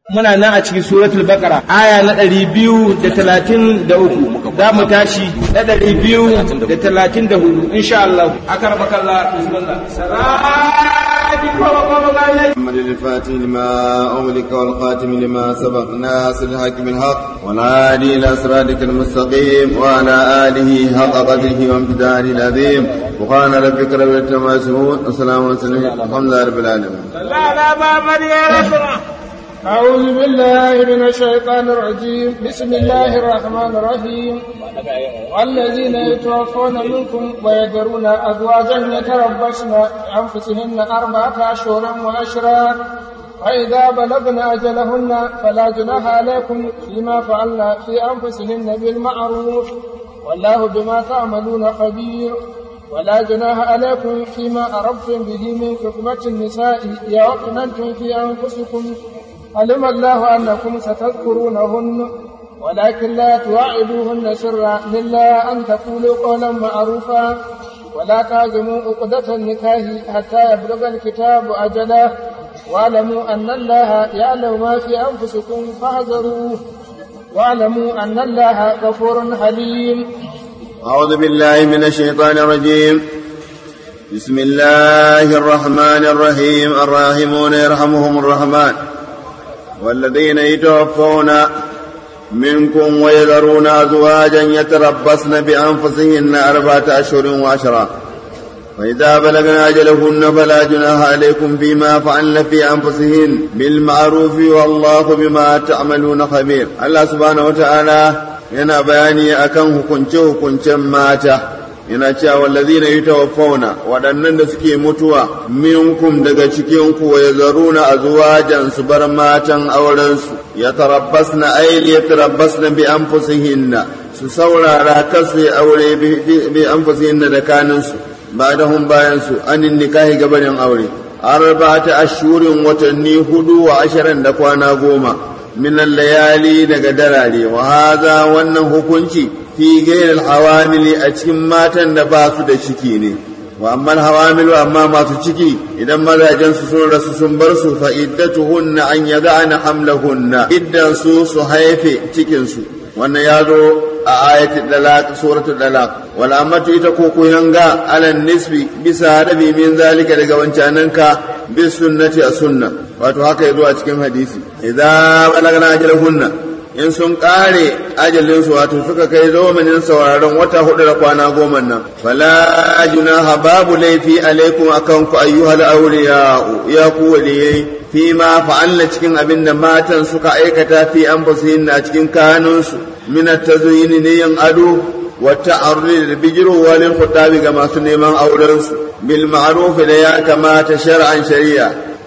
muna nan a cikin suratul baqara aya na ɗari biyu da talatin da uku za mu tashi na ɗari biyu da talatin da hudu insha Allah akar bakalla bismillah محمد الفاتح لما أغلق والخاتم لما سبق ناصر الحق بالحق والهادي إلى صراطك المستقيم وعلى آله حق قدره وامتداره العظيم وقال ربك رب العزة عما يصفون وسلام على المرسلين الحمد لله رب العالمين لا لا ما مريم أعوذ بالله من الشيطان الرجيم بسم الله الرحمن الرحيم والذين يتوفون منكم ويذرون أزواجا يتربصن بأنفسهن أربعة أشهر وأشرا فإذا بلغن أجلهن فلا جناح عليكم فيما فعلن في أنفسهن بالمعروف والله بما تعملون خبير ولا جناح عليكم فيما أردتم به من خطبة النساء يا وقننتم في أنفسكم علم الله أنكم ستذكرونهن ولكن لا تواعدوهن سرا إلا أن تقولوا قولا معروفا ولا تعزموا عقدة النكاح حتى يبلغ الكتاب أجله واعلموا أن الله يعلم ما في أنفسكم فاحذروه واعلموا أن الله غفور حليم أعوذ بالله من الشيطان الرجيم بسم الله الرحمن الرحيم الراحمون يرحمهم الرحمن والذين يتوفون منكم ويذرون أزواجا يتربصن بأنفسهن أربعة أشهر وعشرا فإذا بلغن أجلهن فلا جناح عليكم فيما فعلن في أنفسهن بالمعروف والله بما تعملون خبير الله سبحانه وتعالى yana bayani akan hukunce-hukuncen mata yana cewa wallazina yutawaffawna waɗannan da suke mutuwa minkum daga cikin ku ya zaruna azwajan su bar matan auren su ya tarabbasna ay ya tarabbasna bi anfusihinna su saurara kasu aure bi anfusihinna da kanin su ba'dahum bayan su anin nikahi gabanin aure arba'ata ashhurin watanni hudu wa asharan da kwana goma من الليالي daga darare wa haza wannan hukunci fi gairil hawamili a cikin matan da ba su da ciki ne wa amma hawamilu amma masu ciki idan mazajen su sun rasu sun bar su fa iddatuhunna an yada'na hamlahunna iddan su su haife cikin su wannan ya zo a ayatul dalaq suratul dalaq wal amatu ita ko yanga alan nisbi bisa rabi min zalika daga wancananka bis sunnati a sunna wato haka yazo a cikin hadisi idza balagna ajalahunna in sun kare ajalin su wato suka kai zamanin sauraron wata hudu da kwana goma nan fala junaha babu laifi alaikum akan ku ayyuhal awliya ya ku waliyai fi ma fa'alna cikin abin da matan suka aikata fi anfusihin a cikin kanunsu min at-tazyini ne yin ado wa ta'arrid da bijirowa lil khutabi ga masu neman auren su bil ma'ruf da ya kamata shar'an shari'a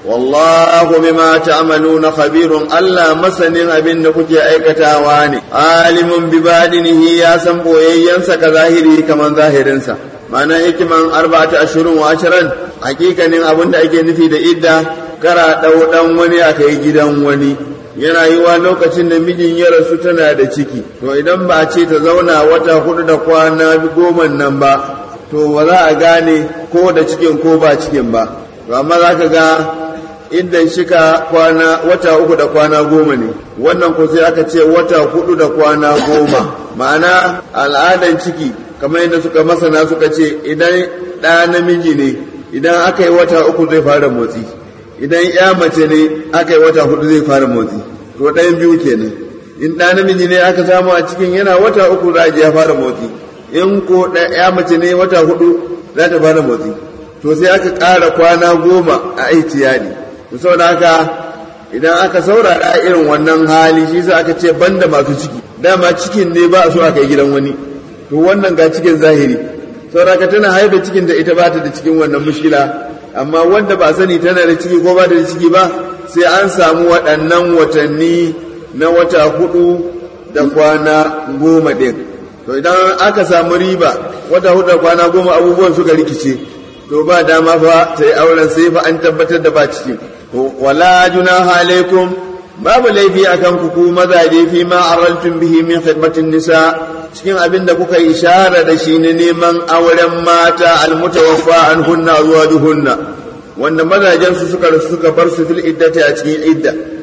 wallahu bima ta'maluna khabirun Allah masanin abin da kuke aikatawa ne alimun bi badinihi ya san boyayyansa ka zahiri kaman zahirinsa ma'ana hikiman arba'ata ashurun wa asharan hakikanin abin da ake nufi da idda kara ɗau ɗan wani a kai gidan wani yana yi wa lokacin da mijin ya rasu tana da ciki to idan ba a ce ta zauna wata hudu da kwana goma nan ba to ba za a gane ko da cikin ko ba cikin ba to amma za ka ga idan shika kwana wata uku da kwana goma ne wannan ko sai aka ce wata hudu da kwana goma ma'ana al'adan ciki kamar yadda suka masana suka ce idan ɗa namiji ne idan aka yi wata uku zai fara motsi idan ya mace ne aka yi wata hudu zai fara motsi to ɗayan biyu kenan in ɗa namiji ne aka samu a cikin yana wata uku za a ya fara motsi in ko ya mace ne wata hudu za ta fara motsi to sai aka ƙara kwana goma a aitiyali to saboda haka idan aka saurara irin wannan hali shi sa aka ce banda masu ciki dama cikin ne ba a so aka yi gidan wani to wannan ga cikin zahiri saboda ka tana haifa cikin da ita ba ta da cikin wannan mushkila amma wanda ba sani tana da ciki ko ba da ciki ba sai an samu waɗannan watanni na wata hudu da kwana goma ɗin to idan aka samu riba wata hudu da kwana goma abubuwan suka rikice to ba dama fa ta yi auren sai fa an tabbatar da ba ciki wala junaha alaikum babu laifi akan ku ku mazaje fi ma araltum bihi min khidmatin nisa cikin abin da kuka ishara da shi ne neman auren mata almutawaffa an hunna zuwa duhunna wanda mazajen su suka rasu suka bar su fil iddati a cikin idda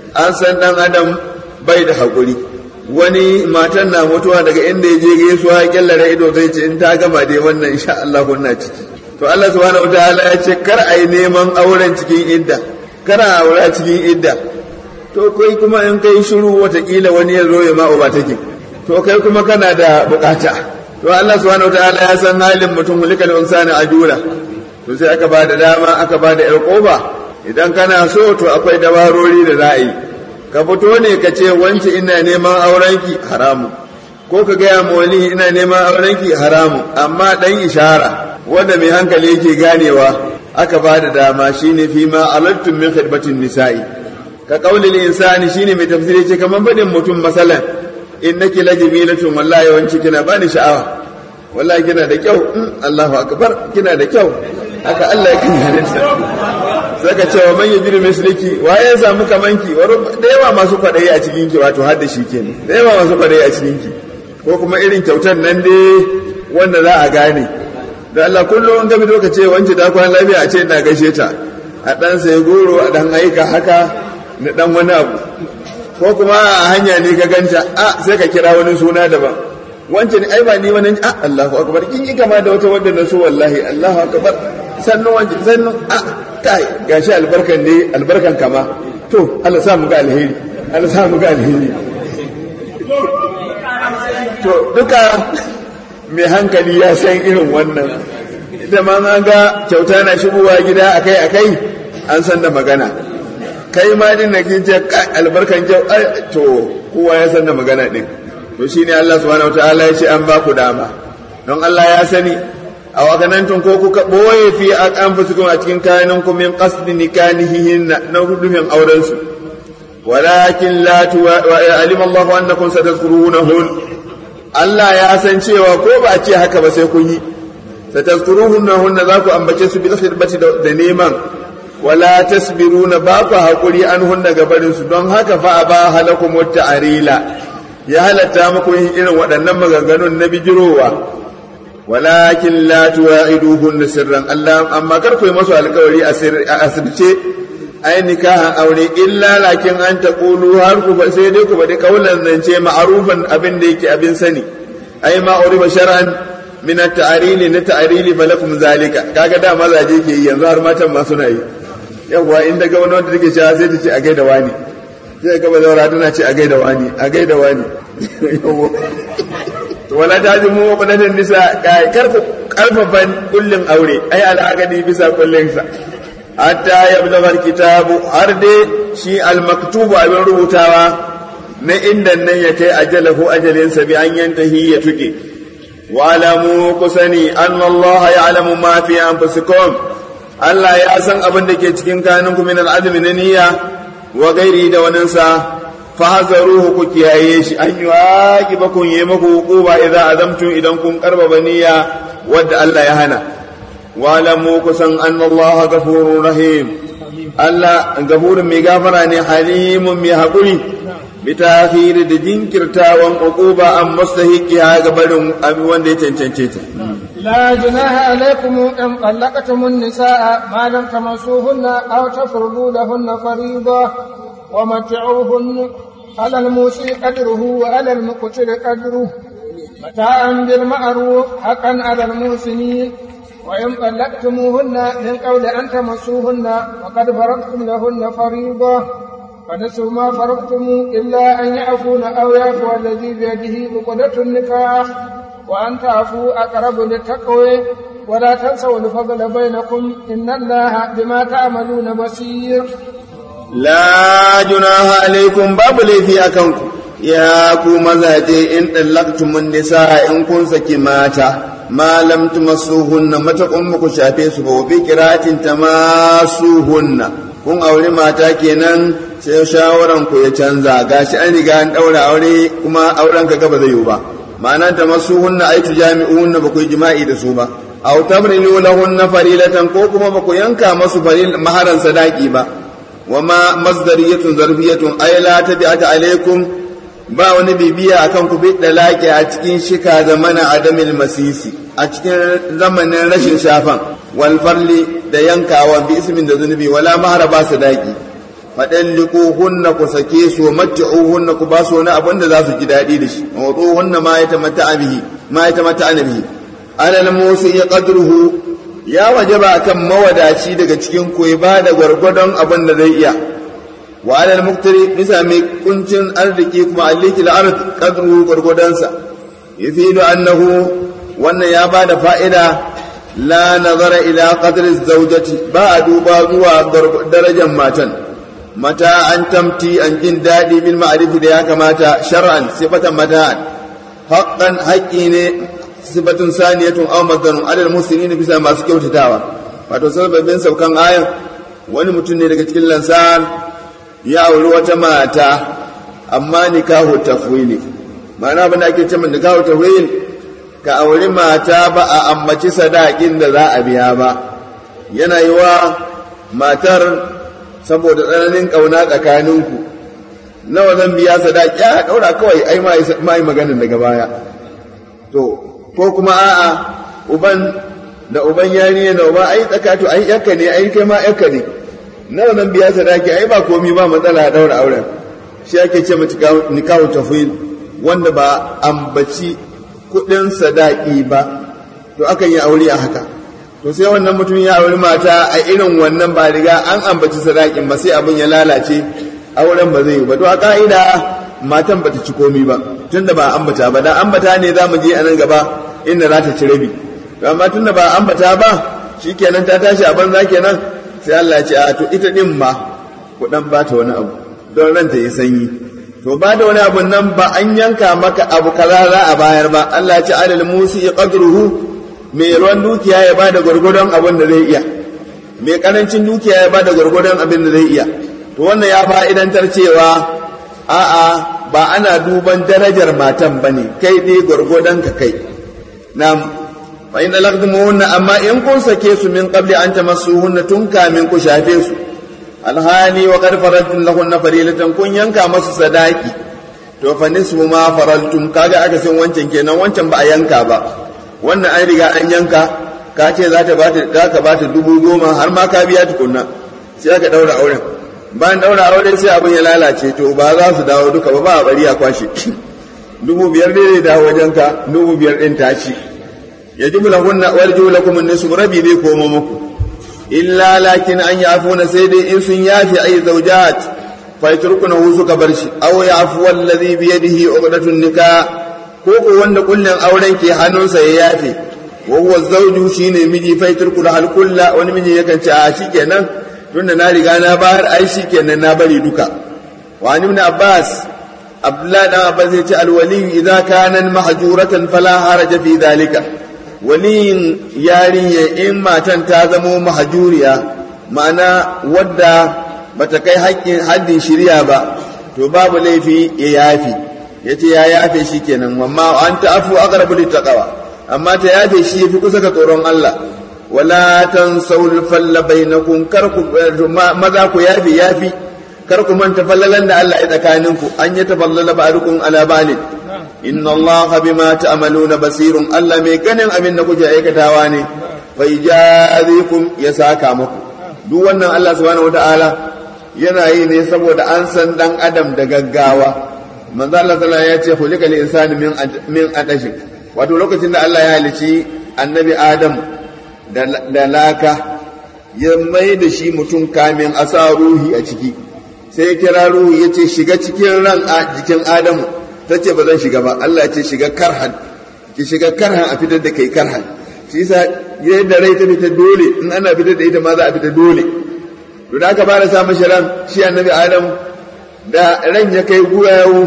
an san dan adam bai da haƙuri wani matan na mutuwa daga inda ya je gaisuwa kyallare ido zai ce in ta gama dai wannan insha Allah kunna ciki to Allah subhanahu wataala ya ce kar a yi neman auren cikin idda kar a aura cikin idda to kai kuma in kai shiru watakila wani ya zo ya ma uba take to kai kuma kana da bukata to Allah subhanahu wataala ya san halin mutum hulikal insani ajula to sai aka ba da dama aka ba da yar koba idan kana so to akwai dabarori da za a yi ka fito ne ka ce wance ina neman aurenki haramu ko ka gaya ma wani ina neman aurenki haramu amma dan ishara wanda mai hankali yake ganewa aka ba da dama shine fi ma alattum min khidmatin nisa'i ka qaulil insani shine mai tafsiri ce kaman badin mutum masalan innaki lajmilatun wallahi wanci kina bani sha'awa wallahi kina da kyau Allahu akbar kina da kyau haka Allah ya kan halitta saka cewa man yajiru misliki waye ya samu kamanki da yawa masu kwadayi a cikin ki wato har da shi kenan da yawa masu kwadayi a cikin ki ko kuma irin kyautar nan dai wanda za a gane da Allah kullum ga fito ka ce wance ta kwana lafiya a ce ina gaishe ta a dan sai goro a dan aika haka na dan wani abu ko kuma a hanya ne ka ganta a sai ka kira wani suna daban wance ne ai ba ni wani a Allahu akbar kin yi kama da wata wanda na so wallahi Allahu akbar sannu wance sannu a kai gashi albarkan ne albarkan kama to Allah sa mu ga alheri Allah sa mu ga alheri to duka mai hankali ya san irin wannan ita ma an ga kyauta na shigowa gida akai akai an san da magana kai ma din na kin ce albarkan kyau to kowa ya san da magana din to shine Allah subhanahu wataala ya ce an ba ku dama don Allah ya sani a wakanantun ko kuka boye fi an fusikun a cikin kayanin ku min qasdi nikanihihin na rudufin auren su walakin la tuwa alima Allah annakum satazkurunahun Allah ya san cewa ko ba ce haka ba sai kun yi satazkurunahun za ku ambace su bil khidmati da neman wala tasbiruna ba ku haƙuri an hunna gabarin su don haka fa ba halakum ta'arila ya halatta muku yin irin waɗannan maganganun na bijirowa walakin la tuwa'iduhun sirran Allah amma kar ku yi masu alƙawari a asirce ai nikahan aure illa lakin an taqulu har ku sai dai ku bada kaulan zance ma'rufan abin da yake abin sani ai ma uriba shar'an min at-ta'rili na ta'rili falakum zalika kaga da mazaje ke yi yanzu har matan ma suna yi yawa in daga wani wanda take cewa sai ta ce a gaida wani sai ga bazawara tana ce a gaida wani a gaida wani wala ta ji mu wadannan nisa kar ku karfafan kullin aure ai al'aqadi bisa kullin sa hatta yablagha kitabu har dai shi al-maktubu abin rubutawa na inda nan ya kai ajalahu ajalinsa bi an yantahi ya tuke wa alamu kusani anna Allah ya'lamu ma fi anfusikum Allah ya san abin da ke cikin kanunku min al'azmi na niyya wa gairi da waninsa fahazaruhu ku kiyaye shi an yi waƙi ba kun yi maku hukuba idan azamtum idan kun karbaba niyya wadda Allah ya hana walamu kusan an Allah gafurun rahim Allah gafurin mai gafara ne halimun mai haƙuri bi takhiri da jinkirtawan uquba an mustahiqiha ga barin abin wanda ya cancance ta لا جناح عليكم إن طلقتم النساء ما لم تمسوهن أو تفرضوا لهن فريضة ومتعوهن على الموسي قدره وعلى المقتل قدره متاعا بالمعروف حقا على المحسنين وإن طلقتموهن من قول أن تمسوهن وقد فرضتم لهن فريضة فنسوا ما فرضتم إلا أن يعفون أو يعفو الذي بيده عقدة النكاح وأن تعفوا أقرب للتقوى ولا تنسوا الفضل بينكم إن الله بما تعملون بصير لا جناح عليكم باب لي أكنكم يا كو مزاجي إن طلقتم النساء إن كن سكي ماتا ما لم تمسوهن متى أمك شافي سبو بكرات تماسوهن kun aure mata kenan sai shawaran ku ya canza gashi an riga an daura aure kuma auren ka gaba zai yiwu ba ma'ana ta masu hunna ai tu jami'unna ba ku yi jima'i da su ba aw tabrilu lahunna farilatan ko kuma ba ku yanka masu faril maharan sadaki ba wa ma masdariyatun zarfiyatun ay la tabi'ata alaikum ba wani bibiya akan ku bi dalaki a cikin shika zamana adamil masisi a cikin zamanin rashin shafan wal farli da yankawa bi ismin da zunubi wala mahara ba sadaki faɗalliquhunna ku sake su mat'uhunna ku ba su wani abin da za su ji daɗi da shi mawduhunna ma yatamatta'a bihi ma yatamatta'a bihi alal musi qadruhu ya wajaba kan mawadaci daga cikin ku ba da gwargwadon abin da zai iya wa alal muqtari bisa mai kuncin arziki kuma alliki al-ard qadruhu gwargwadonsa yafidu annahu wannan ya ba da fa'ida la nazara ila qadri zawjati ba a duba zuwa darajar matan mata an tamti an jin daɗi bil ma'arifi da ya kamata shar'an sifatan mata'an haqqan haƙƙi ne sifatun saniyatun aw mazdarun adal muslimin bisa masu kyautatawa wato sababin saukan ayan wani mutum ne daga cikin lansar ya auri wata mata amma nikahu tafwili ma'ana abin da ake cewa nikahu tafwil ka auri mata ba a ambaci sadakin da za a biya ba yana yi wa matar saboda tsananin ƙauna tsakaninku nawa zan biya sadaki a ɗaura kawai ai ma yi maganin daga baya to ko kuma a'a uban da uban yarinya da uban ai tsakato ai yakka ne ai kai ma yakka ne nawa zan biya sadaki ai ba komi ba matsala a ɗaura auren shi ake ce mata nikahu tafwil wanda ba ambaci kuɗin sadaki ba to akan yi aure a haka to sai wannan mutum ya auri mata a irin wannan ba riga an ambaci sadakin ba sai abin ya lalace auren ba zai yi ba to a ka'ida matan bata ci komi ba tunda ba ambata ba da ambata ne za mu je a nan gaba inda za ta ci rabi to amma tunda ba ambata ba shikenan ta tashi a banza kenan sai Allah ya ce a to ita din ma ku dan bata wani abu don ranta ya sanyi to ba da wani abu nan ba an yanka maka abu kaza za a bayar ba Allah ya ce alal musi qadruhu mai ruwan dukiya ya ba da gwargwadon abin da zai iya mai karancin dukiya ya ba da gwargwadon abin da zai iya to wannan ya fa'idantar cewa a'a ba ana duban darajar matan ba ne kai dai gwargwadon ka kai na fa in laqdumuhunna amma in kun sake su min qabli an tamassuhunna tun kamin ku shafe su alhali wa qad faradtum lahunna farilatan kun yanka masu sadaki to fa nisfu ma faraltum kaga aka san wancan kenan wancan ba a yanka ba wannan an riga an yanka ka ce za ta bata za ka bata dubu goma har ma ka biya tukunna sai aka daura auren bayan daura auren sai abin ya lalace to ba za su dawo duka ba ba a bari a kwashe dubu biyar ne da wajenka dubu biyar din ta ci ya ji lahunna warju lakum an-nisfu rabi zai komo muku illa lakin an yafuna sai dai in sun yafi ay zawjat fa yatrukunahu suka bar shi aw yafu alladhi bi yadihi uqdatun nikah ko ko wanda kullun auren ke hannunsa ya yafe wa huwa zawju shine miji fa yatruku hal kulla wani miji yakan ce a shikenan tunda na riga na bayar ai shikenan na bari duka wa ibn abbas abdullah dan abbas ya ce alwali idza kana mahjuratan fala haraja fi dhalika waliyin yarinya in matan ta zamo mahajuriya ma'ana wadda bata kai haƙƙin haddin shirya ba to babu laifi ya yafi ya ce ya yafe shi kenan amma an ta'afu aqrabu littaqwa amma ta yafe shi yafi kusa ga tsoron Allah wala tansawul falla bainakum kar ku maza ku yafi yafi kar ku manta fallalan da Allah ya tsakaninku an yi tafallala ba'dukum ala ba'd inna allaha bima ta'maluna basirun Allah mai ganin abin da kuke aikatawa ne fa yajazikum ya saka muku duk wannan Allah subhanahu wataala yana yi ne saboda an san dan adam da gaggawa manzo Allah sallallahu ya ce khuliqal insanu min min adashi wato lokacin da Allah ya halici annabi Adam da laka ya mai da shi mutum kamin a sa ruhi a ciki sai ya kira ruhi ya ce shiga cikin ran jikin Adamu ta ce ba zan shiga ba Allah ce shiga karhan ki shiga karhan a fitar da kai karhan shi yasa yadda rai ta fita dole in ana fitar da ita ma za a fita dole to da aka fara sa mashi ran shi annabi adam da ran ya kai guyawu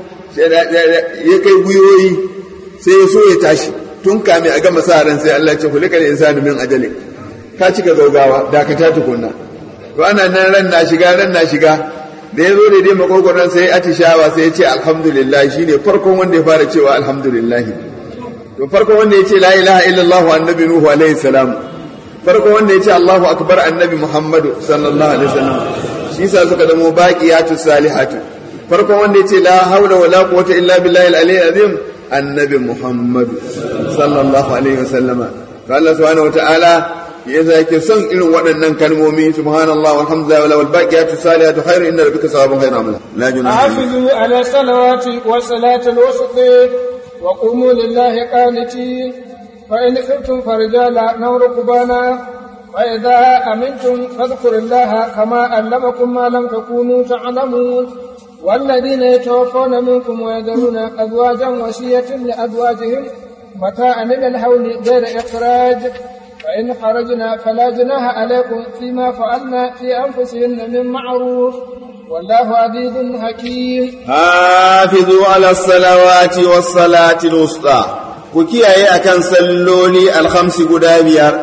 ya kai guyoyi sai ya so ya tashi tun kame a gama sa ran sai Allah ce kulika da insanu min ajalin ka cika gaugawa da ka ta tukunna to ana nan ran na shiga ran na shiga da ya zo da dai makogoron sai atishawa sai ya ce alhamdulillah shi ne farkon wanda ya fara cewa alhamdulillah to farkon wanda ya ce la ilaha illallah annabi nuhu alaihi salam farkon wanda ya ce allahu akbar annabi muhammadu sallallahu alaihi wasallam shi sa suka zamo baqiyatu salihatu farkon wanda ya ce la haula wala quwwata illa billahi al-aliyyil azim annabi muhammadu sallallahu alaihi wasallam to Allah subhanahu wataala yasa yake son irin waɗannan kalmomi subhanallah walhamdulillah wal baqiyatu salihatu khairu inda rabbika sawabun khairu amala la junaha حافظوا على الصلوات والصلاة الوسطى وقوموا لله قانتين فإن خفتم فرجالا أو ركبانا وإذا أمنتم فاذكروا الله كما علمكم ما لم تكونوا تعلمون والذين يتوفون منكم ويذرون أزواجا وصية لأزواجهم متاعا إلى الحول غير إخراج فإن خرجنا فلا جناح عليكم فيما فعلنا في أنفسهن من معروف والله عزيز حكيم حافظوا على الصلوات والصلاة الوسطى كيكي أكن سلولي الخمس قدابير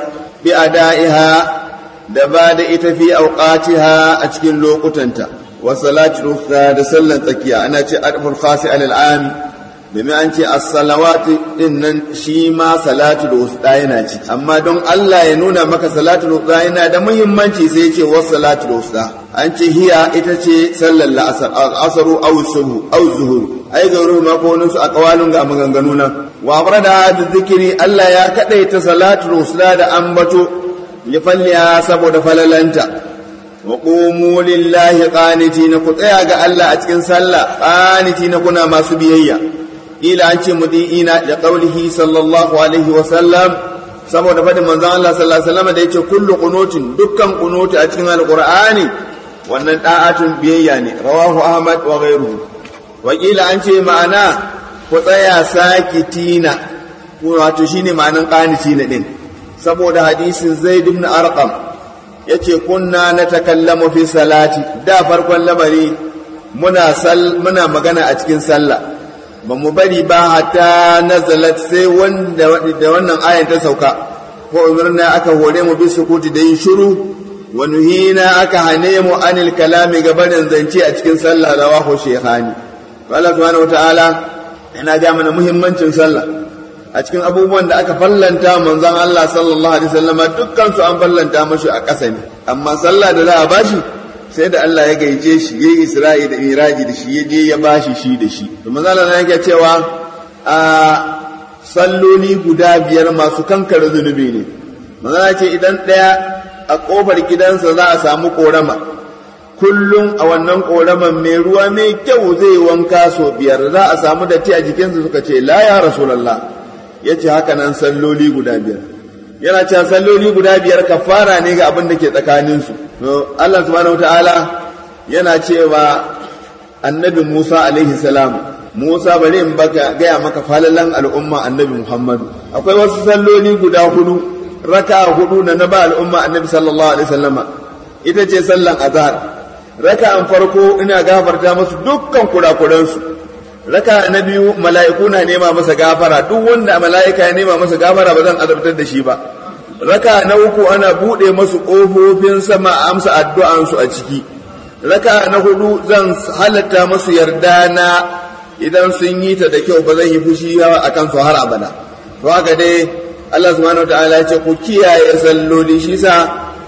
بأدائها دباد في أوقاتها أتكن لوقتنتا والصلاة الوسطى دسلا تكيا أنا أعرف الخاص على العام domin an ce as-salawati din nan shi ma salatul wusta yana ciki amma don Allah ya nuna maka salatul wusta yana da muhimmanci sai ya ce was salatul wusta an ce hiya ita ce sallar la'asar asaru aw subhu aw zuhur ai gauru ma ko wani su a kawalin ga maganganu nan wa farada da zikiri Allah ya kadaita salatul wusta da ambato ya falliya saboda falalanta wa qumu lillahi qanitina ku tsaya ga Allah a cikin sallah qanitina kuna masu biyayya ila an ce mudi'ina da qaulihi sallallahu alaihi wa sallam saboda fadin manzon Allah sallallahu alaihi wasallam da yace kullu qunutin dukkan qunuti a cikin alqur'ani wannan da'atun biyayya ne rawahu ahmad wa ghayruhu wa kila an ce ma'ana ku tsaya sakitina wato shine ma'anan qanitina din saboda hadisin zaid ibn arqam yace kunna natakallamu fi salati da farkon lamari muna sal muna magana a cikin sallah ba mu bari ba hatta nazalat sai wanda da wannan ayan ta sauka ko umarna aka hore mu bi sukuti da yin shiru wa nuhina aka hane mu anil kalami gabanin zance a cikin sallah rawahu shaykhani Allah subhanahu wataala yana ga mana muhimmancin sallah a cikin abubuwan da aka fallanta manzon Allah sallallahu alaihi wasallam dukkan su an fallanta mashi a ƙasa ne amma sallah da za a bashi sai da Allah ya gaice shi ya yi Isra'i da Miraji da shi ya je ya bashi shi da shi. Da mazala na yake cewa a salloli guda biyar masu kankare zunubi ne. Mazala ce idan ɗaya a ƙofar gidansa za a samu ƙorama. Kullum a wannan ƙoraman mai ruwa mai kyau zai wanka so biyar za a samu datti a jikinsa suka ce la ya Rasulallah ya ce haka nan salloli guda biyar. Yana cewa salloli guda biyar kafara ne ga abin da ke tsakaninsu. to Allah subhanahu wataala yana cewa annabi Musa alaihi salam Musa bari in baka gaya maka falalan al'umma annabi Muhammadu akwai wasu salloli guda hudu raka hudu na na ba al'umma annabi sallallahu alaihi wasallama ita ce sallan azhar raka'an farko ina gafarta musu dukkan kurakuransu raka na biyu mala'iku na nema masa gafara duk wanda mala'ika ya nema masa gafara ba zan azabtar da shi ba raka na uku ana buɗe masu ƙofofin sama a amsa addu'ansu a ciki raka na hudu zan halatta masu yarda na idan sun yi ta da kyau ba zan yi fushi a kansu har abada to haka dai Allah subhanahu wataala ya ce ku kiyaye salloli shi sa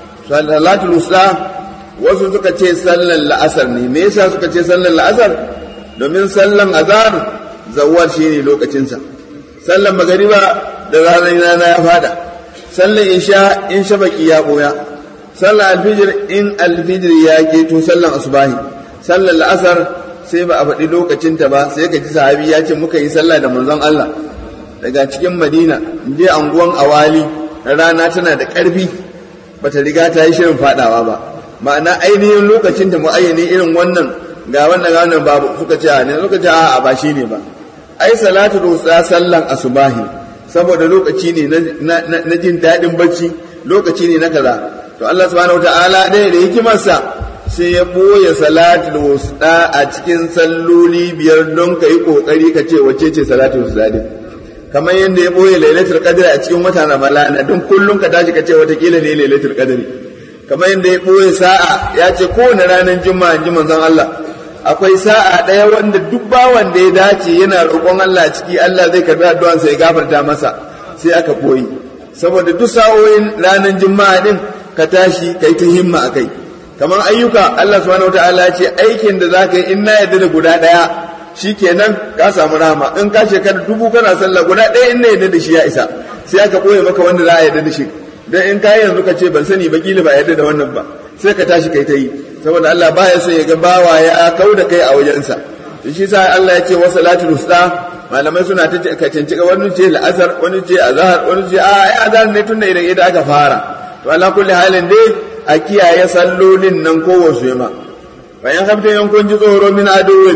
salatul usta wasu suka ce sallan la'asar ne me yasa suka ce sallan la'asar domin sallan azhar zawwal shine lokacinsa sallan magariba da ranar rana ya fada sallan isha in shabaki ya boya sallan alfijir in alfijir ya keto sallan asubahi sallan la'asar sai ba a faɗi lokacinta ba sai ka ji sahabi ya ce muka yi sallah da manzon Allah daga cikin madina je anguwan awali rana tana da ƙarfi bata riga ta yi shirin faɗawa ba ma'ana ainihin lokacin ta mu'ayyani irin wannan ga wannan ga wannan babu suka ce ne suka ce a ba shi ne ba ai salatu rusa sallan asubahi saboda lokaci ne na jin daɗin bacci lokaci ne na kaza to Allah subhanahu wataala dai da hikimarsa sai ya boye salatul wusta a cikin salloli biyar don ka yi kokari ka ce wacce ce salatul wusta din kamar yadda ya boye lailatul qadr a cikin watan ramadana don kullum ka tashi ka ce watakila ne lailatul qadr kamar yadda ya boye sa'a ya ce kowane ranar juma'a ji manzon Allah akwai sa'a ɗaya wanda duk bawan da ya dace yana roƙon Allah ciki Allah zai karbi addu'ansa ya gafarta masa sai aka koyi saboda duk sa'o'in ranar juma'a din ka tashi kai ta himma akai kamar ayyuka Allah subhanahu wataala ya ce aikin da zaka yi in na yarda da guda ɗaya shikenan ka samu rahama in ka shekara dubu kana sallah guda ɗaya in na yarda da shi ya isa sai aka ɓoye maka wanda za a yarda da shi dan in kai yanzu ka ce ban sani ba kila ba yadda da wannan ba sai ka tashi kai ta yi saboda Allah baya so ya ga bawa ya kau da kai a wajensa shi sa Allah ya ce wa salatul usta malamai suna ta ka canci wani ce la'asar wani ce azhar wani ce a ai azhar ne tunda idan idan aka fara to ala kulli halin dai a kiyaye sallolin nan ko wasu yama bayan hafta yankun ji tsoro min aduwin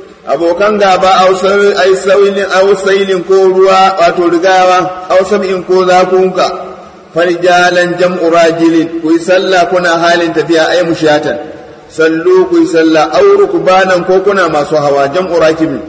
abokan gaba ai sailin au sailin ko ruwa wato rigawa au sab'in ko zakunka farjalan jam'u rajilin ku yi sallah kuna halin tafiya ai mushatan sallu ku yi sallah au rukbanan ko kuna masu hawa jam'u rakibin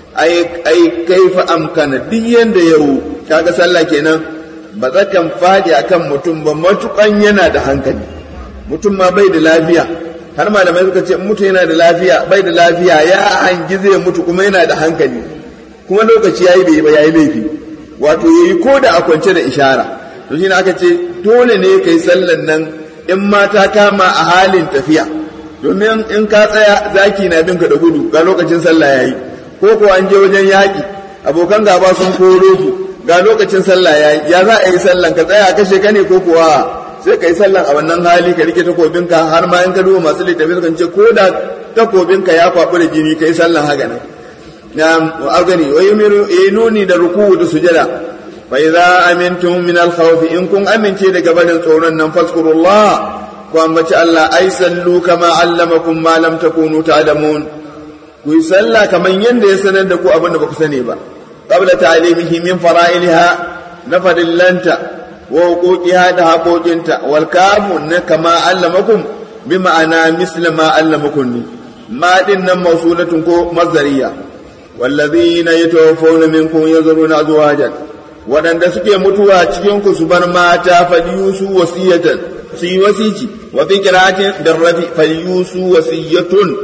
ai ai kaifa amkana duk yanda yau kaga sallah kenan ba zakan fadi akan mutum ba matukan yana da hankali mutum ma bai da lafiya har malamai suka ce mutum yana da lafiya bai da lafiya ya hangi zai mutu kuma yana da hankali kuma lokaci yayi bai ba yayi laifi wato yayi ko da a kwance da ishara to shine aka ce dole ne kai sallan nan in mata kama a halin tafiya domin in ka tsaya zaki na binka da gudu ga lokacin sallah yayi ko ko an je wajen yaƙi abokan gaba sun koro ku ga lokacin sallah yayi ya za a yi sallan ka tsaya kashe ka ne ko kuwa sai ka yi sallan a wannan hali ka rike takobinka har ma in ka duba masu littafi sukan ce ko da takobinka ya kwaɓi da jini ka yi sallan haka nan na agani wa yi nuni da ruku da sujada fa idza amintum min al in kun amince daga barin tsoron nan fazkurullah ku ambaci Allah ai sallu kama allamakum ma lam takunu ta'lamun ku yi sallah kamar yadda ya sanar da ku abin da ba ku sani ba qabla ta'limihi min fara'ilha na fadillanta wa huquqiha da haƙoƙinta wal kamu na kama allamakum bi ma'ana misla ma allamakum ni ma din nan mausulatun ko mazariya wallazina yatawaffawna minkum yazruna azwajan waɗanda suke mutuwa cikin ku su bar mata falyusu wasiyatan su yi wasici wa fi qira'atin darrafi falyusu wasiyatun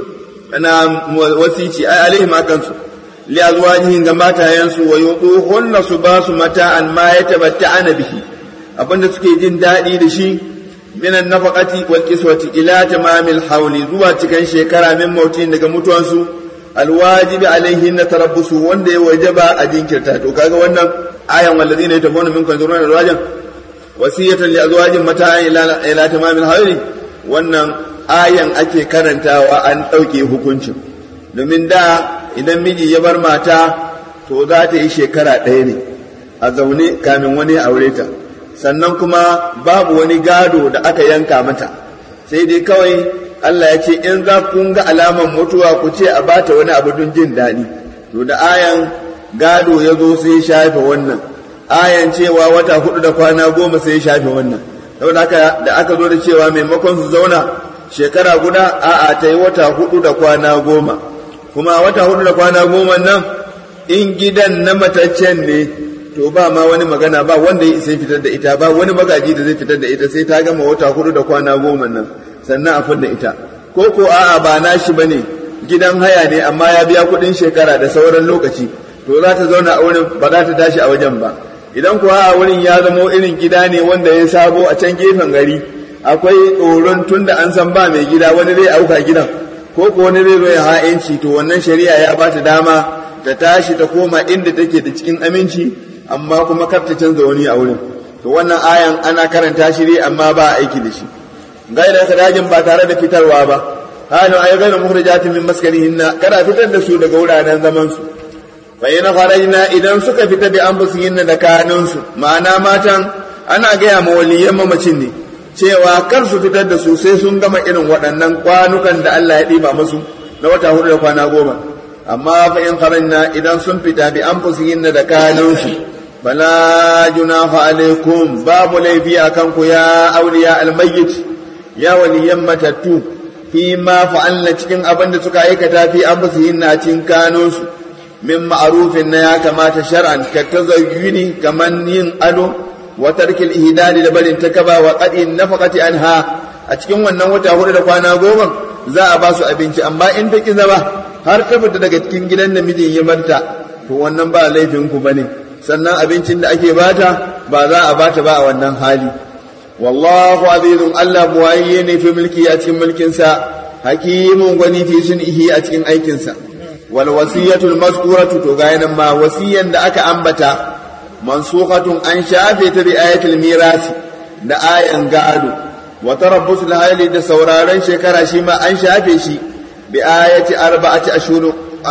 ana wasici ai alaihim akan su li azwajihim ga matayensu wa yuduhunna su ba su mata'an ma yatabatta'ana bihi abinda suke jin daɗi da shi minan nafaqati wal kiswati ila tamamil hawli zuwa cikin shekara min mautin daga mutuwansu alwajibi alaihin na tarabbusu wanda ya wajaba a jinkirta to kaga wannan ayan wallazina yatafawna minkum zuruna alwajan wasiyatan li azwajin mata'an ila ila tamamil hawli wannan ayan ake karantawa an ɗauke hukuncin domin da idan miji ya bar mata to za ta yi shekara ɗaya ne a zaune kamin wani aure ta sannan kuma babu wani gado da aka yanka mata sai dai kawai Allah ya ce in za ku ga alaman mutuwa ku ce a bata wani abu don jin daɗi to da ayan gado ya zo sai ya shafe wannan ayan cewa wata hudu da kwana goma sai ya shafe wannan saboda haka da aka zo da cewa maimakon su zauna shekara guda a'a ta yi wata hudu da kwana goma kuma wata hudu da kwana goma nan in gidan na mataccen ne to ba ma wani magana ba wanda ya isa fitar da ita ba wani magaji da zai fitar da ita sai ta gama wata hudu da kwana goma nan sannan a fidda ita ko ko a'a ba nashi bane gidan haya ne amma ya biya kuɗin shekara da sauran lokaci to za ta zauna a wurin ba za ta tashi a wajen ba idan kuwa a wurin ya zamo irin gida ne wanda ya sabo a can gefen gari akwai tsoron tun da an san ba mai gida wani zai auka gidan ko ko wani zai zo ya ha'inci to wannan shari'a ya ba ta dama ta tashi ta koma inda take da cikin aminci amma kuma kar ta canza wani a wurin to wannan ayan ana karanta shi ne amma ba a aiki da shi gaira sadajin ba tare da fitarwa ba halin ay gaira mukhrijatin min maskanihinna kada fitar da su daga wuraren zaman su fa ina kharajna idan suka fita bi anfusihinna da kanunsu ma'ana matan ana gaya ma waliyan mamacin ne cewa kar su fitar da su sai sun gama irin waɗannan kwanukan da Allah ya ɗiba musu na wata hudu da kwana goma amma fa in kharajna idan sun fita bi anfusihinna da kanunsu bala junaha alaikum babu laifi akan ku ya auliya almayyit ya waliyan matattu fi ma fa'alna cikin abin da suka aikata fi anfusihinna cikin kanunsu min ma'arufin na ya kamata shar'an ka tazayyuni kaman yin ado wa tarkil ihdadi da barin takaba wa qadin nafaqati anha a cikin wannan wata hudu da kwana goma za a ba su abinci amma in ta ki zama har ta fita daga cikin gidan da mijin ya barta to wannan ba laifin ku bane sannan abincin da ake bata ba za a bata ba a wannan hali wallahu azizun Allah buwaye ne fi mulki a cikin mulkinsa hakimun gwani fi sun'ihi a cikin aikinsa wal wasiyatul mazkuratu to ga nan ma wasiyan da aka ambata mansukhatun an shafe ta bi ayatul mirasi da ayan gado wa tarabbus lahali da sauraron shekara shi ma an shafe shi bi ayati arba'ati ashhur